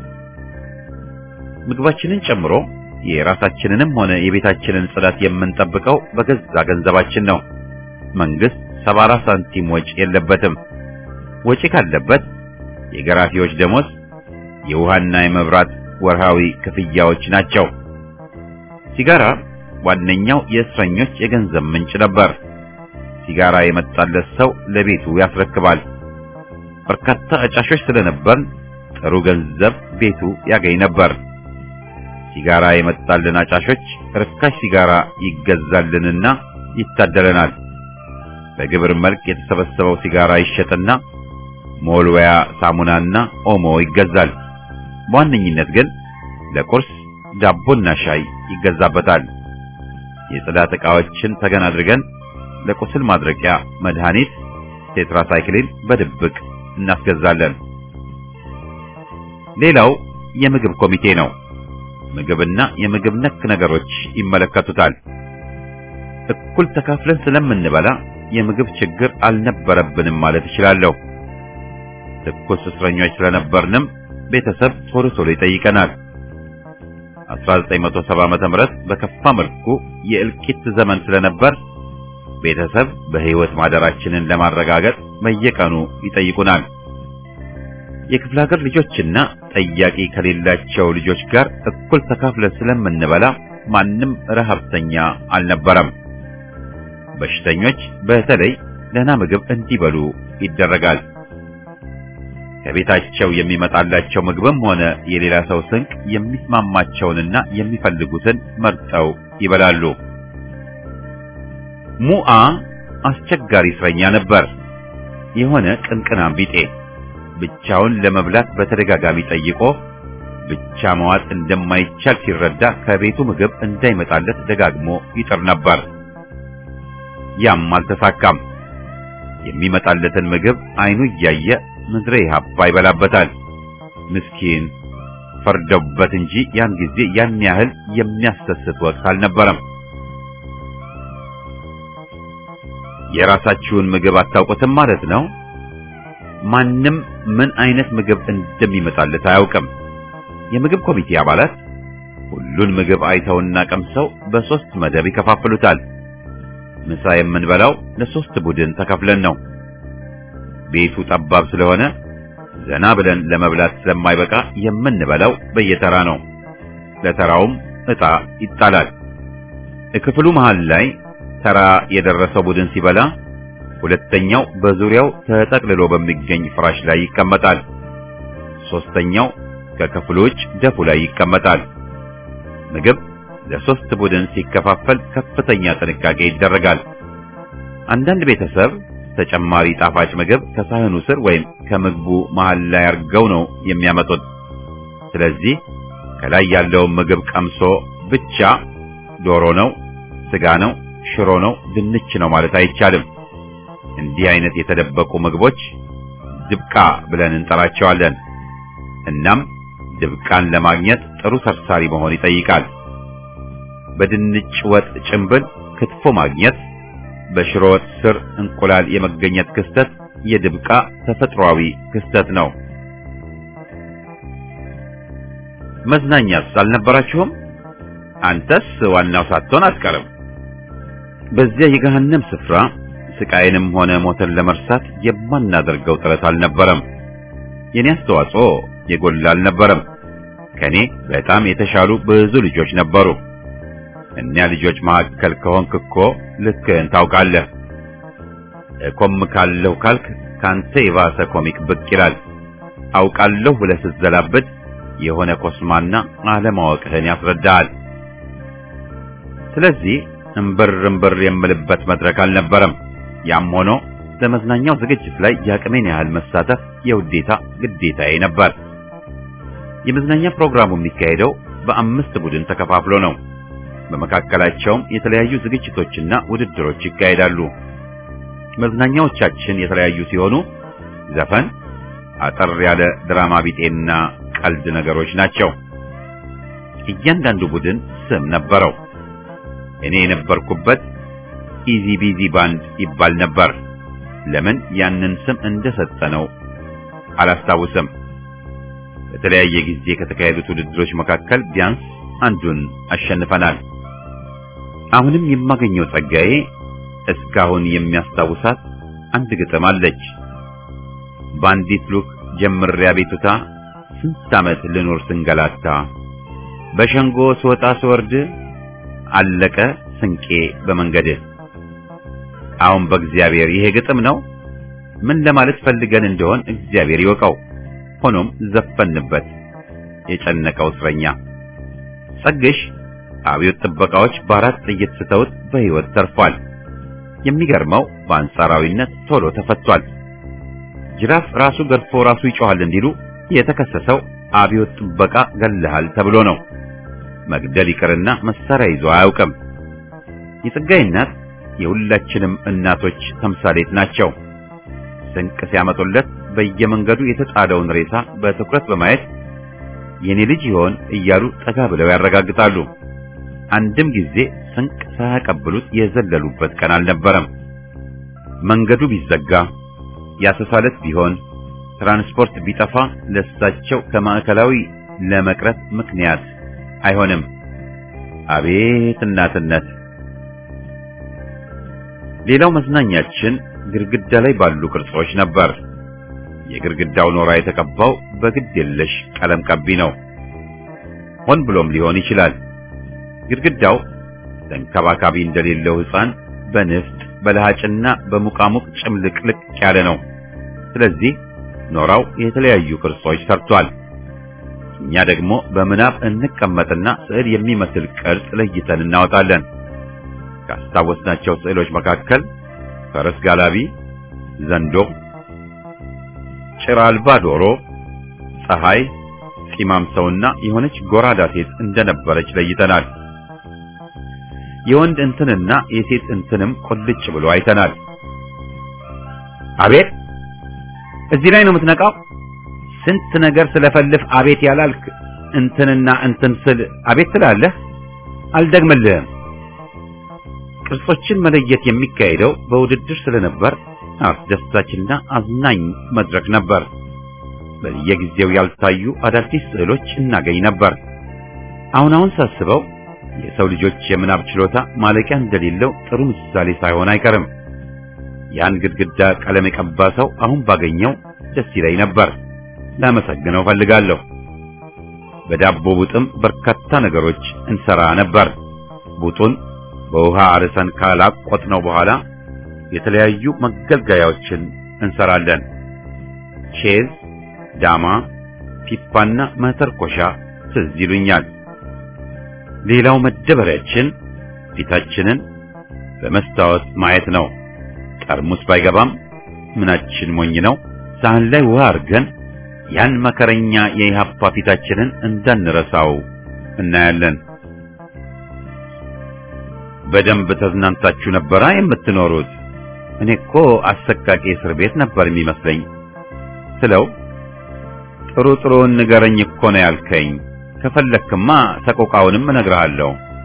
ምግባችንን ጨምሮ የራሳችንንም ሆነ የቤታችንን ጽዳት የምንጠብቀው በገዛ ገንዘባችን ነው። መንግስት ሰባራ ሳንቲም ወጪ የለበትም። ወጪ ካለበት የገራፊዎች ደሞዝ፣ የውሃና የመብራት ወርሃዊ ክፍያዎች ናቸው። ሲጋራ ዋነኛው የእስረኞች የገንዘብ ምንጭ ነበር። ሲጋራ የመጣለት ሰው ለቤቱ ያስረክባል። በርካታ አጫሾች ስለነበር ጥሩ ገንዘብ ቤቱ ያገኝ ነበር። ሲጋራ የመጣልን አጫሾች ርካሽ ሲጋራ ይገዛልንና ይታደለናል። በግብር መልክ የተሰበሰበው ሲጋራ ይሸጥና ሞልወያ ሳሙናና ኦሞ ይገዛል። በዋነኝነት ግን ለቁርስ ዳቦና ሻይ ይገዛበታል። የጽዳት ዕቃዎችን ተገን አድርገን ለቁስል ማድረቂያ መድኃኒት ቴትራሳይክሊን በድብቅ እናስገዛለን። ሌላው የምግብ ኮሚቴ ነው። ምግብና የምግብ ነክ ነገሮች ይመለከቱታል። እኩል ተካፍለን ስለምንበላ የምግብ ችግር አልነበረብንም ማለት እችላለሁ። ትኩስ እስረኞች ስለነበርንም ቤተሰብ ቶሎ ቶሎ ይጠይቀናል። 1970 ዓመተ ምህረት በከፋ መልኩ የእልቂት ዘመን ስለነበር ቤተሰብ በሕይወት ማደራችንን ለማረጋገጥ በየቀኑ ይጠይቁናል። የክፍለ ሀገር ልጆችና ጠያቂ ከሌላቸው ልጆች ጋር እኩል ተካፍለን ስለምንበላ ማንም ረሃብተኛ አልነበረም። በሽተኞች በተለይ ደህና ምግብ እንዲበሉ ይደረጋል። ከቤታቸው የሚመጣላቸው ምግብም ሆነ የሌላ ሰው ስንቅ የሚስማማቸውንና የሚፈልጉትን መርጠው ይበላሉ። ሙአ አስቸጋሪ እስረኛ ነበር። የሆነ ቅንቅናም ቢጤ ብቻውን ለመብላት በተደጋጋሚ ጠይቆ ብቻ መዋጥ እንደማይቻል ሲረዳ ከቤቱ ምግብ እንዳይመጣለት ደጋግሞ ይጥር ነበር። ያም አልተሳካም። የሚመጣለትን ምግብ አይኑ እያየ ምድረ ኢህአፓ ይበላበታል። ምስኪን ፈርደውበት እንጂ ያን ጊዜ ያን ያህል የሚያሰስት ወቅት አልነበረም። የራሳችሁን ምግብ አታውቁትም ማለት ነው። ማንም ምን አይነት ምግብ እንደሚመጣለት አያውቅም። የምግብ ኮሚቴ አባላት ሁሉን ምግብ አይተውና ቀምሰው በሶስት መደብ ይከፋፍሉታል። ምሳ የምንበላው ለሶስት ቡድን ተከፍለን ነው። ቤቱ ጠባብ ስለሆነ ዘና ብለን ለመብላት ስለማይበቃ የምንበላው በየተራ ነው። ለተራውም ዕጣ ይጣላል። ክፍሉ መሃል ላይ ተራ የደረሰው ቡድን ሲበላ ሁለተኛው በዙሪያው ተጠቅልሎ በሚገኝ ፍራሽ ላይ ይቀመጣል። ሶስተኛው ከክፍሉ ውጭ ደፉ ላይ ይቀመጣል። ምግብ ለሶስት ቡድን ሲከፋፈል ከፍተኛ ጥንቃቄ ይደረጋል። አንዳንድ ቤተሰብ ተጨማሪ ጣፋጭ ምግብ ከሳህኑ ስር ወይም ከምግቡ መሃል ላይ አርገው ነው የሚያመጡት። ስለዚህ ከላይ ያለውን ምግብ ቀምሶ ብቻ ዶሮ ነው፣ ስጋ ነው፣ ሽሮ ነው፣ ድንች ነው ማለት አይቻልም። እንዲህ አይነት የተደበቁ ምግቦች ድብቃ ብለን እንጠራቸዋለን። እናም ድብቃን ለማግኘት ጥሩ ሰርሳሪ መሆን ይጠይቃል። በድንች ወጥ ጭንብል ክትፎ ማግኘት፣ በሽሮ ወጥ ስር እንቁላል የመገኘት ክስተት የድብቃ ተፈጥሯዊ ክስተት ነው። መዝናኛስ አልነበራችሁም? አንተስ ዋናው ሳትሆን አትቀርም። በዚያ የገሃነም ስፍራ ስቃይንም ሆነ ሞትን ለመርሳት የማናደርገው ጥረት አልነበረም። የኔ አስተዋጽኦ የጎላ አልነበረም። ከኔ በጣም የተሻሉ ብዙ ልጆች ነበሩ። እኒያ ልጆች መካከል ከሆንክ እኮ ልክህን ታውቃለህ። እኮምካለሁ ካልክ ካንተ የባሰ ኮሚክ ብቅ ይላል። አውቃለሁ ብለህ ስትዘላበድ የሆነ ኮስማና አለማወቅህን ያስረዳሃል። ስለዚህ እምብር እምብር የምልበት መድረክ አልነበረም። ያም ሆኖ ለመዝናኛው ዝግጅት ላይ የአቅሜን ያህል መሳተፍ የውዴታ ግዴታዬ ነበር። የመዝናኛ ፕሮግራሙ የሚካሄደው በአምስት ቡድን ተከፋፍሎ ነው። በመካከላቸውም የተለያዩ ዝግጅቶችና ውድድሮች ይካሄዳሉ። መዝናኛዎቻችን የተለያዩ ሲሆኑ ዘፈን፣ አጠር ያለ ድራማ ቢጤና ቀልድ ነገሮች ናቸው። እያንዳንዱ ቡድን ስም ነበረው። እኔ የነበርኩበት ኢዚ ቢዚ ባንድ ይባል ነበር። ለምን ያንን ስም እንደሰጠነው አላስታውስም። በተለያየ ጊዜ ከተካሄዱት ውድድሮች መካከል ቢያንስ አንዱን አሸንፈናል። አሁንም የማገኘው ጸጋዬ እስካሁን የሚያስታውሳት አንድ ግጥም አለች። በአንዲት ሉክ ጀምሬ አቤቱታ ስንት ዓመት ልኖር ስንገላታ፣ በሸንጎ ስወጣ ስወርድ አለቀ ስንቄ በመንገድህ። አሁን በእግዚአብሔር ይሄ ግጥም ነው። ምን ለማለት ፈልገን እንደሆን እግዚአብሔር ይወቀው። ሆኖም ዘፈንበት። የጨነቀው እስረኛ ጸግሽ አብዮት ጥበቃዎች በአራት ጥይት ስተውት በሕይወት ተርፏል። የሚገርመው በአንጻራዊነት ቶሎ ተፈቷል። ጅራፍ ራሱ ገርፎ ራሱ ይጮሃል እንዲሉ የተከሰሰው አብዮት ጥበቃ ገለሃል ተብሎ ነው። መግደል ይቅርና መሳሪያ ይዞ አያውቅም። የጸጋይ እናት የሁላችንም እናቶች ተምሳሌት ናቸው። ስንቅ ሲያመጡለት በየመንገዱ የተጣለውን ሬሳ በትኩረት በማየት የኔ ልጅ ይሆን እያሉ ጠጋ ብለው ያረጋግጣሉ። አንድም ጊዜ ስንቅ ሳያቀብሉት የዘለሉበት ቀን አልነበረም። መንገዱ ቢዘጋ ያሰሳለት ቢሆን ትራንስፖርት ቢጠፋ ለሳቸው ከማዕከላዊ ለመቅረት ምክንያት አይሆንም። አቤት እናትነት! ሌላው መዝናኛችን ግድግዳ ላይ ባሉ ቅርጾች ነበር። የግድግዳው ኖራ የተቀባው በግድ የለሽ ቀለም ቀቢ ነው። ሆን ብሎም ሊሆን ይችላል። ግድግዳው ተንከባካቢ እንደሌለው ሕፃን በንፍጥ በለሃጭና በሙቃሙቅ ጭምልቅልቅ ያለ ነው። ስለዚህ ኖራው የተለያዩ ቅርጾች ሰርቷል። እኛ ደግሞ በምናብ እንቀመጥና ስዕል የሚመስል ቅርጽ ለይተን እናወጣለን። ካስታወስናቸው ስዕሎች መካከል ፈረስ ጋላቢ፣ ዘንዶ፣ ጭራ አልባ ዶሮ፣ ፀሐይ፣ ፂማም ሰውና የሆነች ጎራዳ ሴት እንደነበረች ለይተናል። የወንድ እንትንና የሴት እንትንም ቁልጭ ብሎ አይተናል። አቤት እዚህ ላይ ነው የምትነቃው? ስንት ነገር ስለፈልፍ አቤት ያላልክ እንትንና እንትን ስል አቤት ትላለህ። አልደግምልህም። ቅርጾችን መለየት የሚካሄደው በውድድር ስለነበር አስደሳችና አዝናኝ መድረክ ነበር። በየጊዜው ያልታዩ አዳዲስ ስዕሎች እናገኝ ነበር። አሁን አሁን ሳስበው የሰው ልጆች የምናብ ችሎታ ማለቂያ እንደሌለው ጥሩ ምሳሌ ሳይሆን አይቀርም። ያን ግድግዳ ቀለም የቀባ ሰው አሁን ባገኘው ደስ ይለኝ ነበር። ላመሰግነው ፈልጋለሁ። በዳቦ ቡጥም በርካታ ነገሮች እንሰራ ነበር። ቡጡን በውሃ አርሰን ካላቆጥነው በኋላ የተለያዩ መገልገያዎችን እንሰራለን። ቼዝ፣ ዳማ፣ ፒፓና መተርኮሻ ትዝ ይሉኛል። ሌላው መደበሪያችን ፊታችንን በመስታወት ማየት ነው። ጠርሙስ ባይገባም ምናችን ሞኝ ነው። ሳህን ላይ ውሃ አድርገን ያን መከረኛ የኢሃፓ ፊታችንን እንዳንረሳው እናያለን። በደንብ ተዝናንታችሁ ነበራ የምትኖሩት? እኔ እኮ አሰቃቂ እስር ቤት ነበር የሚመስለኝ ስለው ጥሩ ጥሩውን ንገረኝ እኮ ነው ያልከኝ። ከፈለክማ ሰቆቃውንም እነግርሃለሁ።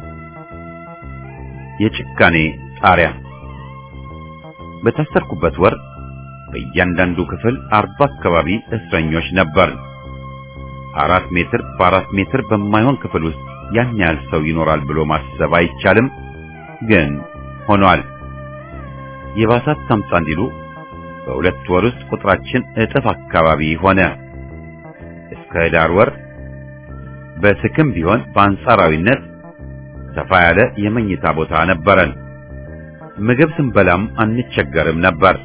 የጭካኔ ጣሪያ በታሰርኩበት ወር በእያንዳንዱ ክፍል አርባ አካባቢ እስረኞች ነበር። አራት ሜትር በአራት ሜትር በማይሆን ክፍል ውስጥ ያን ያህል ሰው ይኖራል ብሎ ማሰብ አይቻልም፣ ግን ሆኗል። የባሳት ታምጣ እንዲሉ በሁለት ወር ውስጥ ቁጥራችን እጥፍ አካባቢ ሆነ። እስከ ህዳር ወር በስክም ቢሆን በአንጻራዊነት ሰፋ ያለ የመኝታ ቦታ ነበረን። ምግብ ስንበላም አንቸገርም ነበር።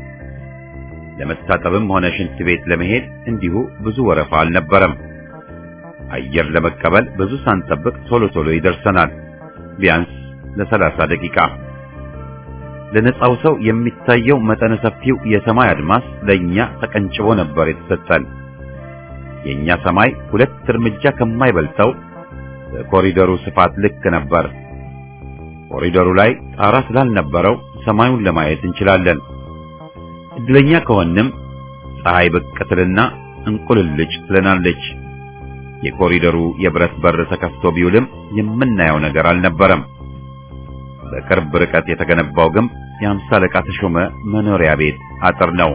ለመታጠብም ሆነ ሽንት ቤት ለመሄድ እንዲሁ ብዙ ወረፋ አልነበረም። አየር ለመቀበል ብዙ ሳንጠብቅ ቶሎ ቶሎ ይደርሰናል፣ ቢያንስ ለሰላሳ ደቂቃ። ለነጻው ሰው የሚታየው መጠነ ሰፊው የሰማይ አድማስ ለኛ ተቀንጭቦ ነበር የተሰጠን። የኛ ሰማይ ሁለት እርምጃ ከማይበልጠው በኮሪደሩ ስፋት ልክ ነበር። ኮሪደሩ ላይ ጣራ ስላልነበረው ሰማዩን ለማየት እንችላለን። እድለኛ ከሆንም ፀሐይ ብቅ ትልና እንቁልልጭ ትለናለች። የኮሪደሩ የብረት በር ተከፍቶ ቢውልም የምናየው ነገር አልነበረም። በቅርብ ርቀት የተገነባው ግንብ የአምሳ አለቃ ተሾመ መኖሪያ ቤት አጥር ነው።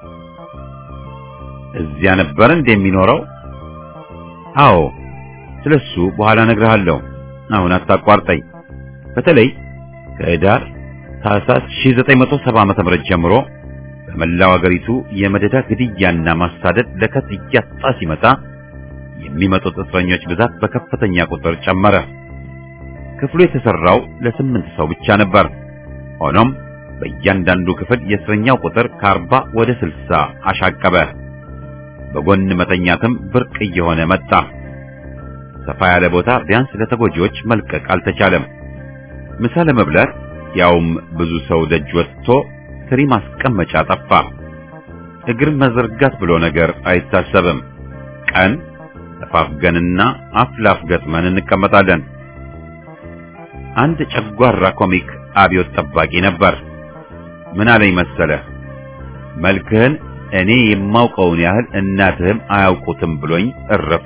እዚያ ነበር እንደሚኖረው? አዎ፣ ስለሱ በኋላ እነግርሃለሁ። አሁን አታቋርጠኝ። በተለይ ከህዳር ታህሳስ 1970 ዓመተ ምህረት ጀምሮ በመላው አገሪቱ የመደዳ ግድያና ማሳደድ ለከት እያጣ ሲመጣ የሚመጡት እስረኞች ብዛት በከፍተኛ ቁጥር ጨመረ። ክፍሉ የተሰራው ለስምንት ሰው ብቻ ነበር። ሆኖም በእያንዳንዱ ክፍል የእስረኛው ቁጥር ከአርባ ወደ ስልሳ አሻቀበ። በጎን መተኛትም ብርቅ እየሆነ መጣ። ሰፋ ያለ ቦታ ቢያንስ ለተጎጂዎች መልቀቅ አልተቻለም። ምሳ ለመብላት ያውም ብዙ ሰው ደጅ ወጥቶ ትሪ ማስቀመጫ ጠፋ። እግር መዘርጋት ብሎ ነገር አይታሰብም። ቀን ተፋፍገንና አፍ ላፍ ገጥመን እንቀመጣለን። አንድ ጨጓራ ኮሚክ አብዮት ጠባቂ ነበር። ምን አለኝ መሰለህ? መልክህን እኔ የማውቀውን ያህል እናትህም አያውቁትም ብሎኝ እረፍ።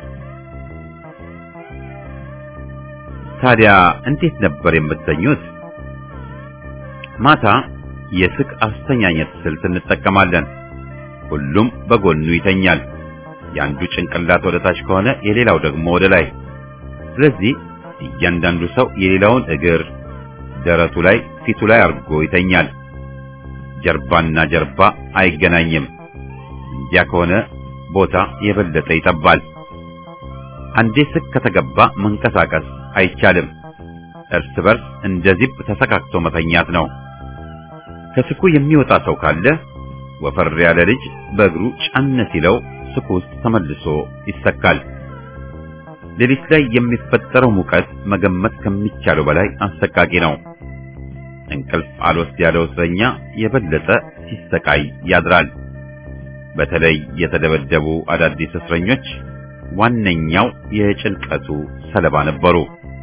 ታዲያ እንዴት ነበር የምተኙት? ማታ የስቅ አስተኛኘት ስልት እንጠቀማለን። ሁሉም በጎኑ ይተኛል። የአንዱ ጭንቅላት ወደ ታች ከሆነ የሌላው ደግሞ ወደ ላይ። ስለዚህ እያንዳንዱ ሰው የሌላውን እግር ደረቱ ላይ፣ ፊቱ ላይ አድርጎ ይተኛል። ጀርባና ጀርባ አይገናኝም። እንዲያ ከሆነ ቦታ የበለጠ ይጠባል። አንዴ ስቅ ከተገባ መንቀሳቀስ አይቻልም። እርስ በርስ እንደ ዚብ ተሰካክቶ መተኛት ነው። ከስኩ የሚወጣ ሰው ካለ ወፈር ያለ ልጅ በእግሩ ጫን ሲለው ስኩ ውስጥ ተመልሶ ይሰካል። ሌሊት ላይ የሚፈጠረው ሙቀት መገመት ከሚቻለው በላይ አሰቃቂ ነው። እንቅልፍ አልወስድ ያለው እስረኛ የበለጠ ሲሰቃይ ያድራል። በተለይ የተደበደቡ አዳዲስ እስረኞች ዋነኛው የጭንቀቱ ሰለባ ነበሩ።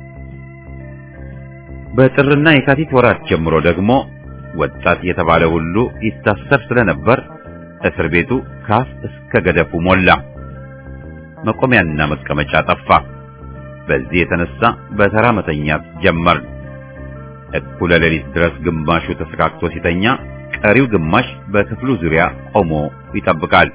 በጥርና የካቲት ወራት ጀምሮ ደግሞ ወጣት የተባለ ሁሉ ይታሰር ስለነበር እስር ቤቱ ካፍ እስከ ገደፉ ሞላ። መቆሚያና መቀመጫ ጠፋ። በዚህ የተነሳ በተራ መተኛት ጀመርን። እኩለ ሌሊት ድረስ ግማሹ ተሰካክቶ ሲተኛ፣ ቀሪው ግማሽ በክፍሉ ዙሪያ ቆሞ ይጠብቃል።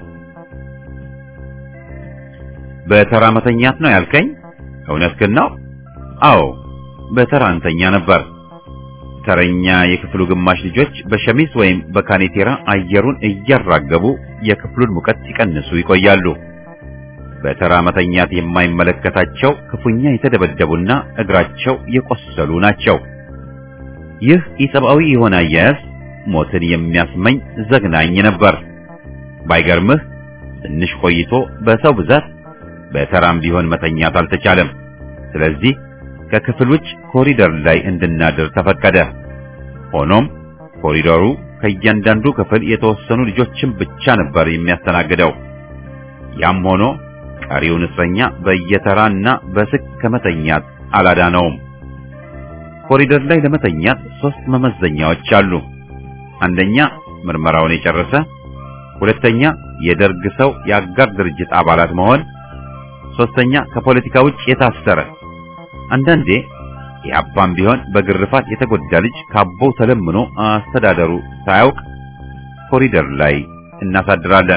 በተራ መተኛት ነው ያልከኝ? እውነትህን ነው? አዎ፣ በተራ እንተኛ ነበር። ተረኛ የክፍሉ ግማሽ ልጆች በሸሚዝ ወይም በካኔቴራ አየሩን እያራገቡ የክፍሉን ሙቀት ሲቀንሱ ይቆያሉ። በተራ መተኛት የማይመለከታቸው ክፉኛ የተደበደቡና እግራቸው የቆሰሉ ናቸው። ይህ ኢሰብአዊ የሆነ አያያዝ ሞትን የሚያስመኝ ዘግናኝ ነበር። ባይገርምህ ትንሽ ቆይቶ በሰው ብዛት በተራም ቢሆን መተኛት አልተቻለም። ስለዚህ ከክፍል ውጭ ኮሪደር ላይ እንድናድር ተፈቀደ። ሆኖም ኮሪደሩ ከእያንዳንዱ ክፍል የተወሰኑ ልጆችን ብቻ ነበር የሚያስተናግደው። ያም ሆኖ ቀሪውን እስረኛ በየተራና በስክ ከመተኛት አላዳነውም። ኮሪደር ላይ ለመተኛት ሶስት መመዘኛዎች አሉ። አንደኛ ምርመራውን የጨረሰ፣ ሁለተኛ የደርግ ሰው የአጋር ድርጅት አባላት መሆን፣ ሶስተኛ ከፖለቲካ ውጭ የታሰረ አንዳንዴ የአባም ቢሆን በግርፋት የተጎዳ ልጅ ካቦው ተለምኖ አስተዳደሩ ሳያውቅ ኮሪደር ላይ እናሳድራለን።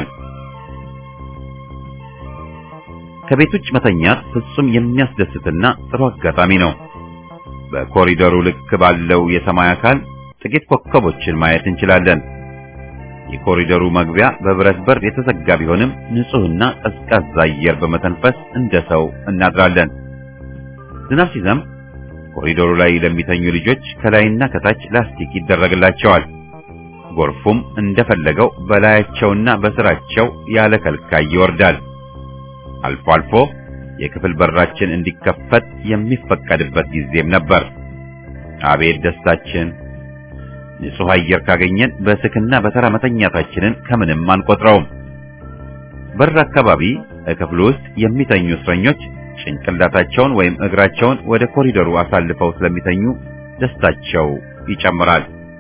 ከቤት ውጭ መተኛት ፍጹም የሚያስደስትና ጥሩ አጋጣሚ ነው። በኮሪደሩ ልክ ባለው የሰማይ አካል ጥቂት ኮከቦችን ማየት እንችላለን። የኮሪደሩ መግቢያ በብረት በር የተዘጋ ቢሆንም ንጹህና ቀዝቃዛ አየር በመተንፈስ እንደ ሰው እናድራለን። ዝናብ ሲዘንብ ኮሪዶሩ ላይ ለሚተኙ ልጆች ከላይና ከታች ላስቲክ ይደረግላቸዋል። ጎርፉም እንደፈለገው በላያቸውና በስራቸው ያለ ከልካይ ይወርዳል። አልፎ አልፎ የክፍል በራችን እንዲከፈት የሚፈቀድበት ጊዜም ነበር። አቤት ደስታችን! ንጹህ አየር ካገኘን በስክና በተራ መተኛታችንን ከምንም አንቆጥረውም። በር አካባቢ ክፍሉ ውስጥ የሚተኙ እስረኞች ጭንቅላታቸውን ወይም እግራቸውን ወደ ኮሪደሩ አሳልፈው ስለሚተኙ ደስታቸው ይጨምራል።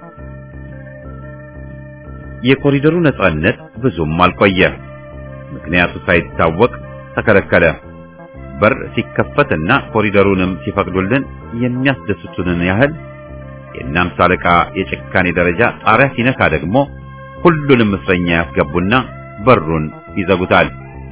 የኮሪደሩ ነጻነት ብዙም አልቆየ። ምክንያቱ ሳይታወቅ ተከለከለ። በር ሲከፈትና ኮሪደሩንም ሲፈቅዱልን የሚያስደስቱንን ያህል የእናምሳ አለቃ የጭካኔ ደረጃ ጣሪያ ሲነካ ደግሞ ሁሉንም እስረኛ ያስገቡና በሩን ይዘጉታል።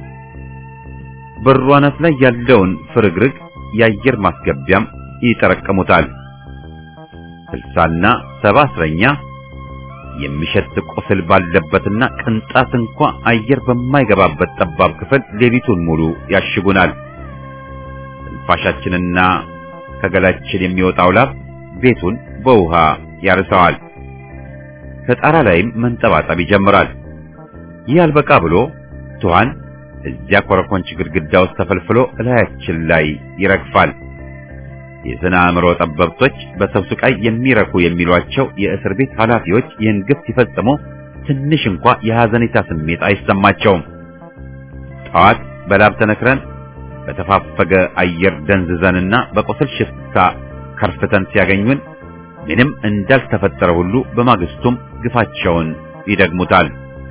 በሩ አናት ላይ ያለውን ፍርግርግ የአየር ማስገቢያም ይጠረቅሙታል። ስልሳና ሰባ እስረኛ የሚሸት ቁስል ባለበትና ቅንጣት እንኳ አየር በማይገባበት ጠባብ ክፍል ሌሊቱን ሙሉ ያሽጉናል። ትንፋሻችንና ከገላችን የሚወጣው ላብ ቤቱን በውሃ ያርሰዋል። ከጣራ ላይም መንጠባጠብ ይጀምራል። ይህ አልበቃ ብሎ ትኋን እዚያ ኮረኮንች ግድግዳ ውስጥ ተፈልፍሎ እላያችን ላይ ይረግፋል። የስነ አእምሮ ጠበብቶች በሰው ስቃይ የሚረኩ የሚሏቸው የእስር ቤት ኃላፊዎች ይህን ግፍ ሲፈጽሙ ትንሽ እንኳ የሐዘኔታ ስሜት አይሰማቸውም። ጠዋት በላብ ተነክረን በተፋፈገ አየር ደንዝዘንና በቁስል ሽፍታ ከርፍተን ሲያገኙን ምንም እንዳልተፈጠረ ሁሉ በማግስቱም ግፋቸውን ይደግሙታል።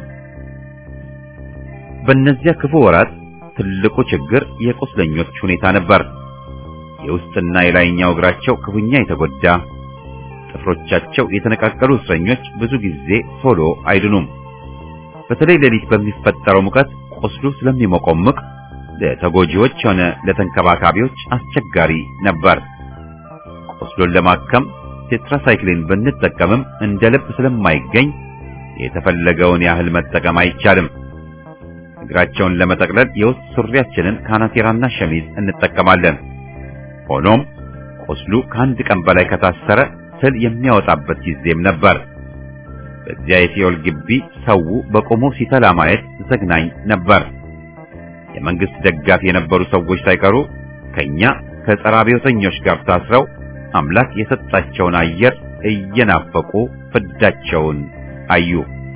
በእነዚያ ክፉ ወራት ትልቁ ችግር የቁስለኞች ሁኔታ ነበር። የውስጥና የላይኛው እግራቸው ክፉኛ የተጎዳ ጥፍሮቻቸው የተነቃቀሉ እስረኞች ብዙ ጊዜ ቶሎ አይድኑም። በተለይ ሌሊት በሚፈጠረው ሙቀት ቁስሉ ስለሚሞቆምቅ ለተጎጂዎች ሆነ ለተንከባካቢዎች አስቸጋሪ ነበር። ቁስሉን ለማከም ቴትራሳይክሊን ብንጠቀምም እንደ ልብ ስለማይገኝ የተፈለገውን ያህል መጠቀም አይቻልም። እግራቸውን ለመጠቅለል የውስጥ ሱሪያችንን ካናቴራና ሸሚዝ እንጠቀማለን። ሆኖም ቁስሉ ከአንድ ቀን በላይ ከታሰረ ስል የሚያወጣበት ጊዜም ነበር። በዚያ የሲኦል ግቢ ሰው በቆሞ ሲተላ ማየት ዘግናኝ ነበር። የመንግስት ደጋፊ የነበሩ ሰዎች ሳይቀሩ ከኛ ከጸረ አብዮተኞች ጋር ታስረው አምላክ የሰጣቸውን አየር እየናፈቁ ፍዳቸውን አዩ።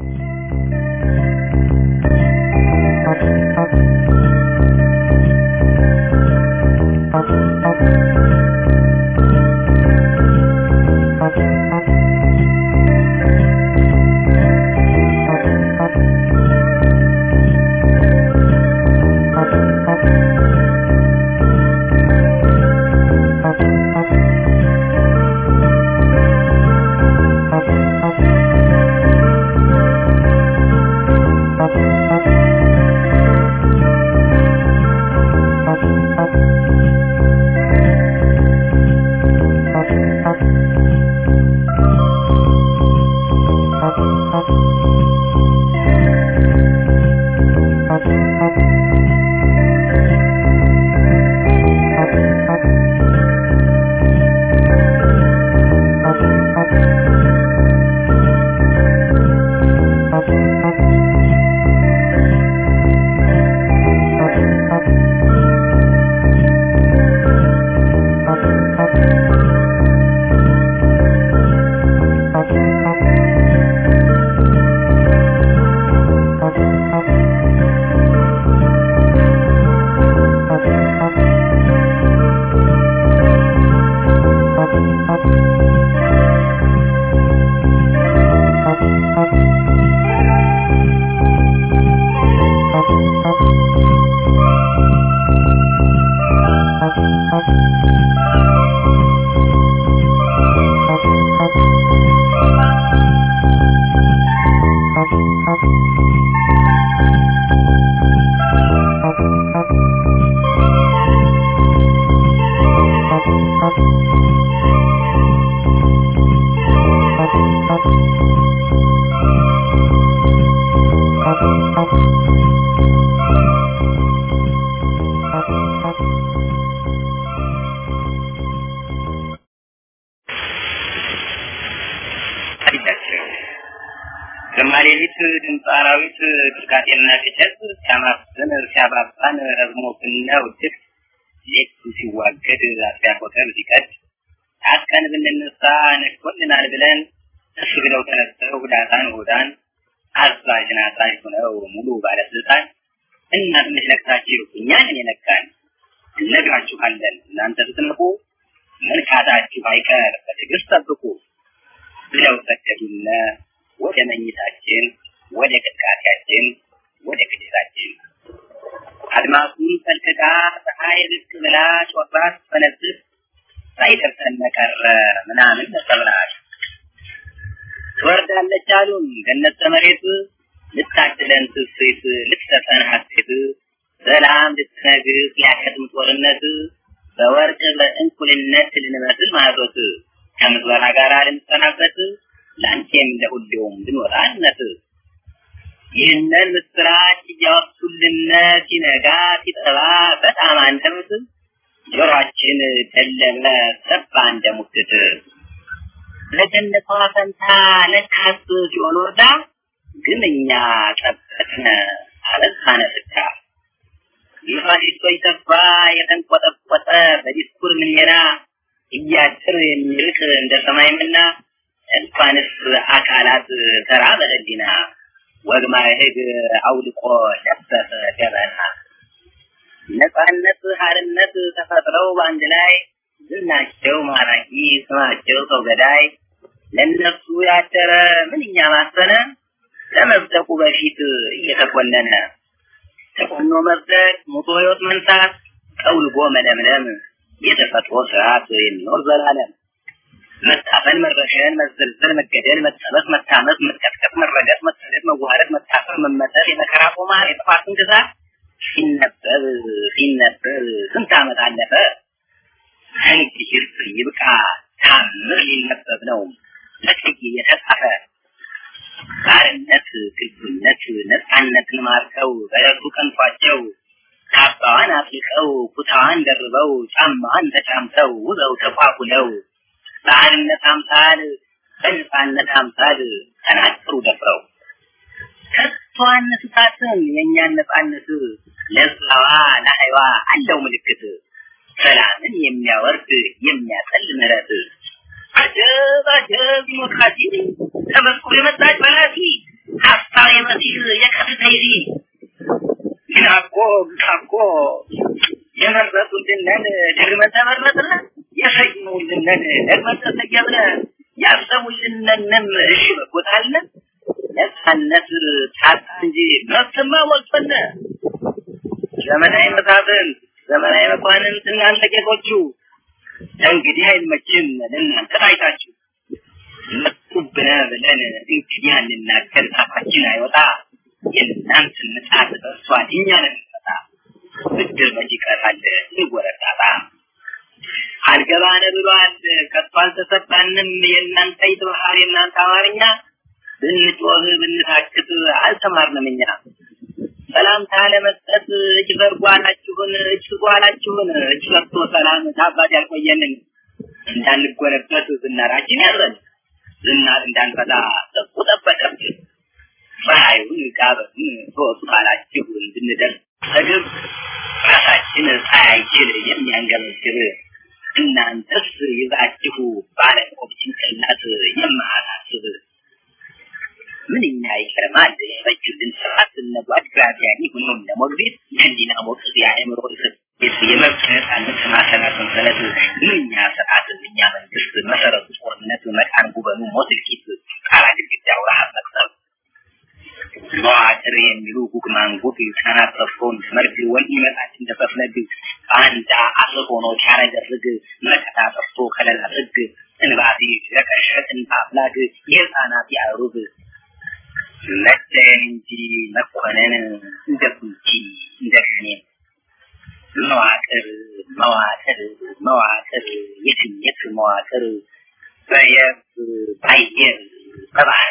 ግርማሌሊት ድምፀ አራዊት ቅርቃጤና ቅጨት ሲያማፍን ሲያባባን ረዝሞብና ውድቅ ሌቱ ሲዋገድ አጥቢያ ኮከብ ሲቀድ ታጥቀን ብንነሳ ነግቶልናል ብለን እሱ ብለው ተነስተው ዳታን ሆዳን አዛዥን አዛዥ ሆነው ሙሉ ባለስልጣን እና ትንሽ ነቅታችሁ እኛን የነካን እነግራችኋለን እናንተ ስትነቁ መንካታችሁ አይቀር በትዕግስት ጠብቁ ብለው ሰደዱነ ወደ መኝታችን ወደ ቅጥቃጤያችን ወደ ቅዴታችን አድማሱን ፈልቅቃ ፀሐይ ብቅ ብላ ጮራ ስትፈነጥቅ ሳይደርሰን ቀረ ምናምን ተሰብናል ትወርዳለች አሉን ገነት መሬት ልታድለን ትስት ልትሰጠን ሀሴት ሰላም ልትነግስ ሊያከትም ጦርነት በወርቅ በእንኩልነት ልንመስል ማቶት ከምዝበራ ጋር ልንሰናበት ለአንቴም ለሁሌውም ልንወጣነት ይህንን ምስራች እያወሱልን ሲነጋ ሲጠባ በጣም አንደበት ጆሮአችን ደለበ ሰባ እንደ ሙግት ለገነቷ ፈንታ ለካስ ሲሆን ወርዳ ግን እኛ ጠበቅነ አለዛነ ፍዳ የፋሽስቶች ተስፋ የተንቆጠቆጠ በዲስኩር ምንየራ እያጭር የሚርቅ እንደ ሰማይ ምና እንኳንስ አካላት ተራ በህሊና ወግ ማዕረግ አውልቆ ለበሰ ገበና ነፃነት ሀርነት ተፈጥረው በአንድ ላይ ዝናቸው ማራኪ ስማቸው ሰው ገዳይ ለነሱ ያደረ ምንኛ ማሰነ ከመብደቁ በፊት እየተኮነነ ተኮኖ መብደቅ ሙቶ ህይወት መንሳት ጠውልጎ መለምለም የተፈጥሮ ስርዓት የሚኖር ዘላለም መታፈን፣ መረሸን፣ መዘልዘል፣ መገደል፣ መጠበስ፣ መታመስ፣ መቀጥቀጥ፣ መረገጥ፣ መሰደድ፣ መዋረድ፣ መታፈር፣ መመተር፣ የመከራ ቁማር፣ የጥፋትን ግዛት ሲነበብ ሲነበብ ስንት ዓመት አለፈ። እንግዲህ ይብቃ ታምር ሊነበብ ነው ለጥቂ የተጻፈ ባርነት፣ ግልብነት፣ ነፃነትን ማርከው በረቱ ቀንቷቸው ካባዋን አጥልቀው ኩታዋን ደርበው ጫማዋን ተጫምተው ውበው ተቋቁለው በአንድነት አምሳል በነፃነት አምሳል ተናገሩ ደፍረው ከቶ አነስታትም የእኛን ነፃነት ለዛዋ ለሀይዋ አለው ምልክት ሰላምን የሚያወርድ የሚያጠል ምሕረት አጀብ አጀብ ዲሞክራሲ ተመስኩ የመጣች በላቲ ሀሳብ የመሲህ የከፍተይዚ ግናኮ ግናኮ የመረጡልንን ደግመን ተመረጥን የሰየሙልንን ደግመን ተሰየምን ያሰቡልንንም እሺ በጎታለ ነፃነት ታጣ እንጂ መብትማ ሞልቶነ ዘመናዊ መሳፍንት ዘመናዊ መኳንንት እናንተ ጌቶቹ እንግዲህ አይመችም ለእናንተ ታይታችሁ መጡብነ ብለን እንግዲህ አንናገር ጣፋችን አይወጣ የእናንተን ምጣት በእሷን እኛ ነን እንፈታ ብድር መች ይቀራል ይወረዳታ አልገባነ ብሏል ከቶ አልተሰባንም የእናንተ ይትባህር የእናንተ አማርኛ ብንጮህ ብንታክት አልተማርንም እኛ ሰላምታ ለመስጠት እጅ ዘርጉ አላችሁን እጅ ስጡ አላችሁን እጅ ሰጥቶ ሰላም ታባት ያልቆየንን እንዳንጎነበት ዝናራችን ያዘን ዝናር እንዳንፈታ ጠቁ ጠበቀብን ፀሐዩን ጋበን ሶስቱ ካላችሁ እንድንደርስ ተግብ ራሳችን ፀሐይችን የሚያንገበግብ እናንተስ ይዛችሁ ባለቆብ ጭንቅላት የማያሳስብ ምንኛ ይገርማል የፈጁልን ስርዓት እነጓድ ግራዚያኒ ሁኖም ለሞግቤት የህሊና ሞቅስ የአእምሮ እስር የመብት ነፃነት ማሰና ሰንሰለት ምንኛ ስርዓት ምንኛ መንግስት መሰረቱ ጦርነት መቃን ጉበኑ ሞት እልቂት ጣራ ግድግዳው ረሃብ መቅሰብ መዋቅር የሚሉ ጉግ ማንጉግ ህፃናት ጠፍቶን መርግ ወንድ ይመጣች እንደፈፍለግ አንዳ አስር ሆኖ ሲያረገርግ መከታ ጠፍቶ ከለላ ጥግ እንባሲ ለቀሸት እንባፍላግ የህፃናት ያሩግ መደን እንጂ መኮነን እንደ ኩንቺ እንደ ከኔን መዋቅር መዋቅር መዋቅር የትኘት መዋቅር በየብስ በአየር በባህር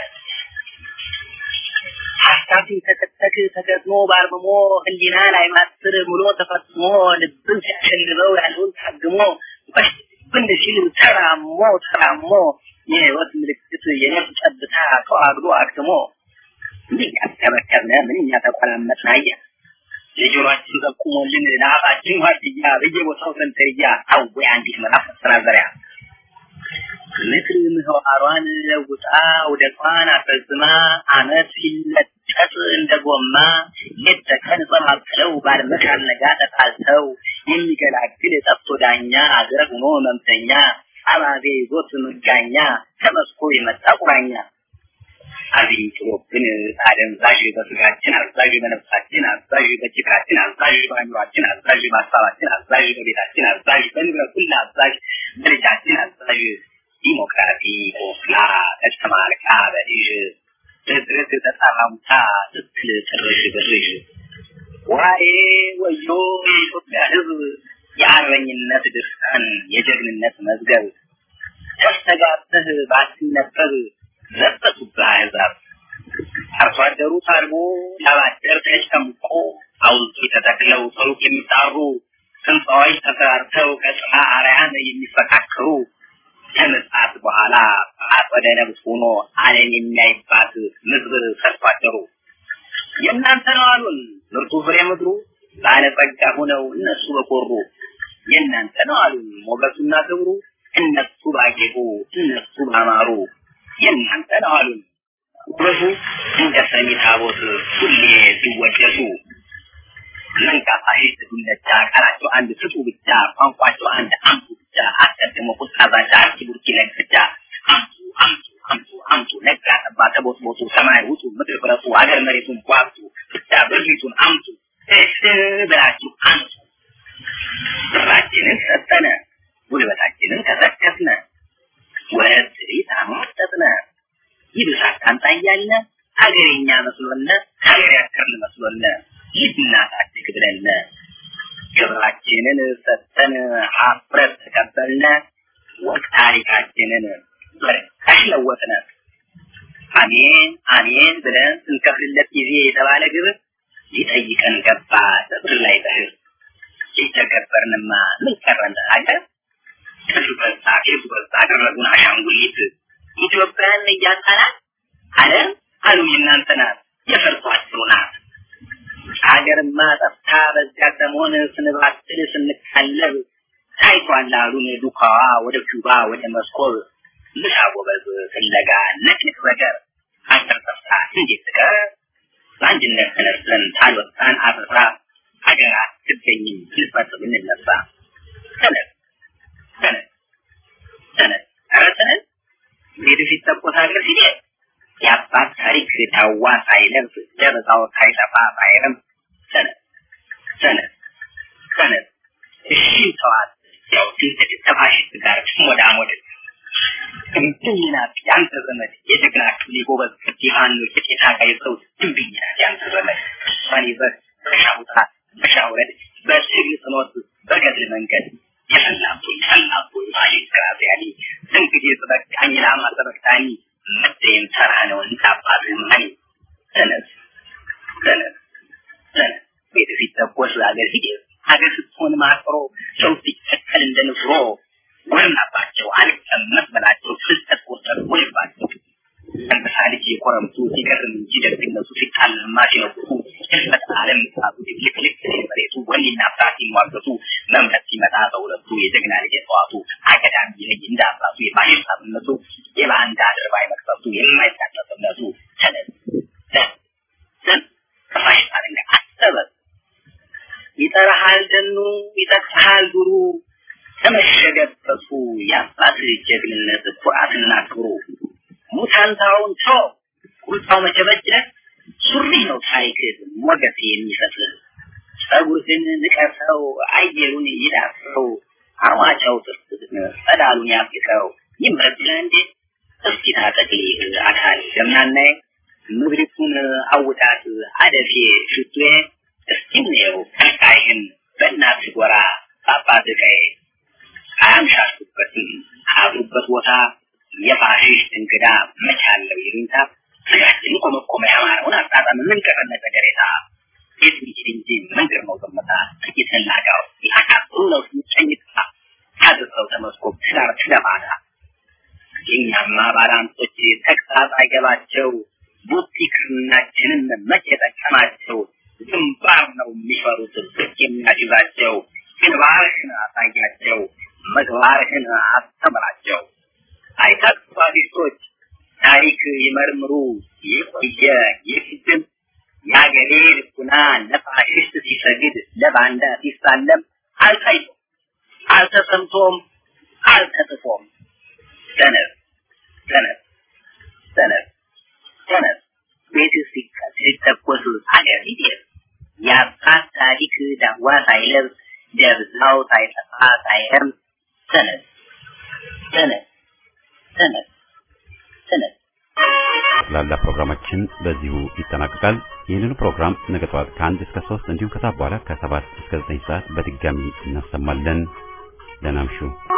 ሀሳብ ሲንተከተክ ተገጥሞ ባርምሞ ህሊና ላይ ማስር ሙሎ ተፈጽሞ ልብን ሲያሸልበው ያለውን ታግሞ ብን ሲል ተራሞ ተራሞ የህይወት ምልክት የነፍስ ጨብታ ተዋግዶ አክትሞ ምንኛ ተመከብነ ምንኛ ተቆላመጥን አየ የጆሮአችን ጠቁሞልን ለአፋችን ዋርድያ በየቦታው ሰንተርያ አወ አንዲት ምዕራፍ መሰናዘሪያ ምድር ምህዋሯን ለውጣ ውደቷን አስረዝማ አመት ሲለጠጥ እንደ ጎማ ሌት ተቀን ጸማቅለው ባድመት አልነጋ ተጣልተው የሚገላግል ጠፍቶ ዳኛ አገር ሆኖ መምተኛ አባቤ ይዞት ምጋኛ ተመስኮ የመጣ ቁራኛ አብይ ጥሎብን አደንዛዥ በስጋችን አዛዥ በነፍሳችን አዛዥ በጭቃችን አዛዥ በአእምሯችን አዛዥ በሀሳባችን አዛዥ በቤታችን አዛዥ በንብረት ሁሉ አዛዥ በልጃችን አዛዥ ዲሞክራሲ ቆስላ ተጨማልቃ በልጅ ድርድር ተጣራሙታ ስትል ጥርሽ ብርሽ ዋዬ ወዮ የኢትዮጵያ ሕዝብ የአርበኝነት ድርሳን የጀግንነት መዝገብ ተስተጋብተህ ባትነበብ ለበሱብህ አሕዛብ አርሶ አደሩ ታርቦ ላባደር ተጨምቆ ሐውልቱ ተተክለው ሰሩት የሚጣሩ ህንፃዎች ተሰራርተው ከጽና አርያን የሚፈካከሩ ከምጽአት በኋላ አጸደ ነብስ ሆኖ ዓለም የሚያይባት ምድር ሰርቶ አደሩ። የእናንተ ነው አሉን ምርጡ ፍሬ ምድሩ ባለጸጋ ሆነው እነሱ በኮሩ የእናንተ ነው አሉን ሞገሱና ክብሩ እነሱ ባጌጡ እነሱ ባማሩ የእናንተ ነው አሉን ውበቱ እንደ ሰሚ ታቦት ሁሌ ሲወደሱ መንጋ ፋሽስት ዱለቻ ቃላቸው አንድ ስጡ ብቻ ቋንቋቸው አንድ አምጡ ብቻ አስቀድሞ ቁጣ ዛቻ አርኪ ቡርኪ ለግቻ አምጡ አምጡ አምጡ አምጡ ነጋ ጠባ ተቦትቦቱ ሰማይ ውጡ ምድር ፍረሱ አገር መሬቱን ቧጡ ብቻ ብሪቱን አምጡ እስ ብላችሁ አምጡ ብራችንን ሰጠነ ጉልበታችንን ከሰከስነ ወረት ትርኢት አሟጠጥነ ይብሳት ካንጣ እያልነ ሀገሬኛ መስሎነ ሀገር ያከርን መስሎነ ልናሳድግ ብለነ ክብራችንን ሰጠን ሀፍረት ተቀበልነ ወቅ ታሪካችንን በርካሽ ለወጥነ አሜን አሜን ብለን ስንከፍልለት ጊዜ የተባለ ግብር ሊጠይቀን ገባ ጥብር ላይ በህር ሲተገበርንማ ምን ቀረን ሀገር ከሱ በዛ ከሱ በዛ አደረጉን አሻንጉሊት ኢትዮጵያን እያጣናት ዓለም አሉ የእናንተ ናት የፈርሷቸው ናት ሀገርማ ጠፍታ በዚያ ሰሞን ስንባትል ስንካለብ ታይቷል አሉን ዱካዋ ወደ ኩባ ወደ መስኮብ ምሳ ጎበዝ ፍለጋ ነቅንቅ ነገር ሀገር ጠፍታ እንዴት ትቀር በአንድነት ተነስተን ታልወጣን አበራ ሀገር አትገኝም ስንፈት ብንነሳ ተነስ ተነስ ተነስ ኧረ ተነስ ቤት ሲተኮስ ሀገር ሲሄድ የአባት ታሪክ ዳዋ ሳይለብስ ደረዛው ሳይጠፋ ሳይረም ሰነድ ሰነድ ሰነድ እሺ ተዋት ያው ድንገት ተፋሽስት ጋር ሞዳሞድ ድንብኝ ናት ያንተ ዘመድ የጀግና ክፍሌ ጎበዝ ዲሃኑ የጤታ ጋይ ሰው ድንብኝ ናት ያንተ ዘመድ እሷን ይዘህ በሻውጣ በሻውረድ በስግል ጽኖት በገድል መንገድ የሰላቦኝ ሰላቦኝ ፋሽስት ግራዚያኒ እንግዲህ ተበቃኝ ላማ ተበቃኝ መደየም ተራ ነው እንታባት ማኒ ተነስ ተነስ ተነስ ቤት ሲተኮስ ሀገር ሲደርስ ሀገር ስትሆን ማጥሮ ሰው ሲተከል እንደ ንፍሮ ጎርናባቸው አልቀመጥ በላቸው ፍልጠት ቆጠር ወይባቸው አንበሳ ልጅ የኮረምቱ ሲገርም እንጂ ደግነቱ ሲታለማ ሲነቁቱ ህልፈት ዓለም ሳቱ ልክልክ መሬቱ ወንድና ፍራት ሲሟገቱ መምረት ሲመጣ በሁለቱ የጀግና ልጅ ጠዋቱ አገዳሚ ልጅ እንደ አባቱ የፋሽስት አብነቱ የባንዳ አድርባይ መቅሰፍቱ የማይታጠፍ እምነቱ ተነስ ተን ከፋሽስት አለንጋ አሰበ ይጠራሃል ደኑ ይጠቅሃል ዱሩ ተመሸገበቱ የአባት ጀግንነት ኩራትና ክብሩ ሙታንታውን ተው ቁልፋው መቸበጀ ሱሪ ነው ታሪክ ሞገስ የሚሰጥህ ጸጉርህን ንቀሰው አየሩን ይዳሰው አርማጫው ጥርስህን ጸዳሉን ያፍቀው ይምረብህ እንዴ እስኪ ታጠቅልህ አካል ገምናናይ ምድሪቱን አውጣት አደፌ ሽቱዬ እስኪ እንየው ቀጣይህን በእናት ጎራ በአባት ቀይ አያምሻሹበትም አብሩበት ቦታ የፋሽስት እንግዳ መቻለው ይሉኝታ ስጋችን ኮመኮመ ያማረውን አጣጣም ምን ቀረነ ተገሬታ ሴት ሚችል እንጂ መንገድ ነው ዘመታ ጥቂት ላጋው ያካቱ ነው ሲጨኝታ ታድሰው ተመስኮብ ትዳር ትለማታ የኛማ ባላንጦች ተግሳጽ አይገባቸው ቡቲክናችንን መቼ ጠቀማቸው ግንባር ነው የሚፈሩት ብቅ የሚያጅዛቸው ግንባርህን አሳያቸው ምግባርህን አስተምራቸው አይታክፋሪስቶች ታሪክ ይመርምሩ የቆየ የፊትም የአገሬ ልቡና ለፋሽስት ሲሰግድ ለባንዳ ሲሳለም አልታይቶም አልተሰምቶም አልተጽፎም ተነስ ተነስ ተነስ ተነስ ቤት ሲተኮስ አገር ሲደርስ የአባት ታሪክ ዳዋ ሳይለብስ ደብዛው ሳይጠፋ ሳይረም ተነስ ተነስ ተነስ ተነስ ላላ ፕሮግራማችን በዚሁ ይጠናቀቃል። ይህንኑ ፕሮግራም ነገ ጠዋት ከአንድ እስከ ሶስት እንዲሁም ከሰዓት በኋላ ከሰባት እስከ ዘጠኝ ሰዓት በድጋሚ እናሰማለን። ደህና እምሹ።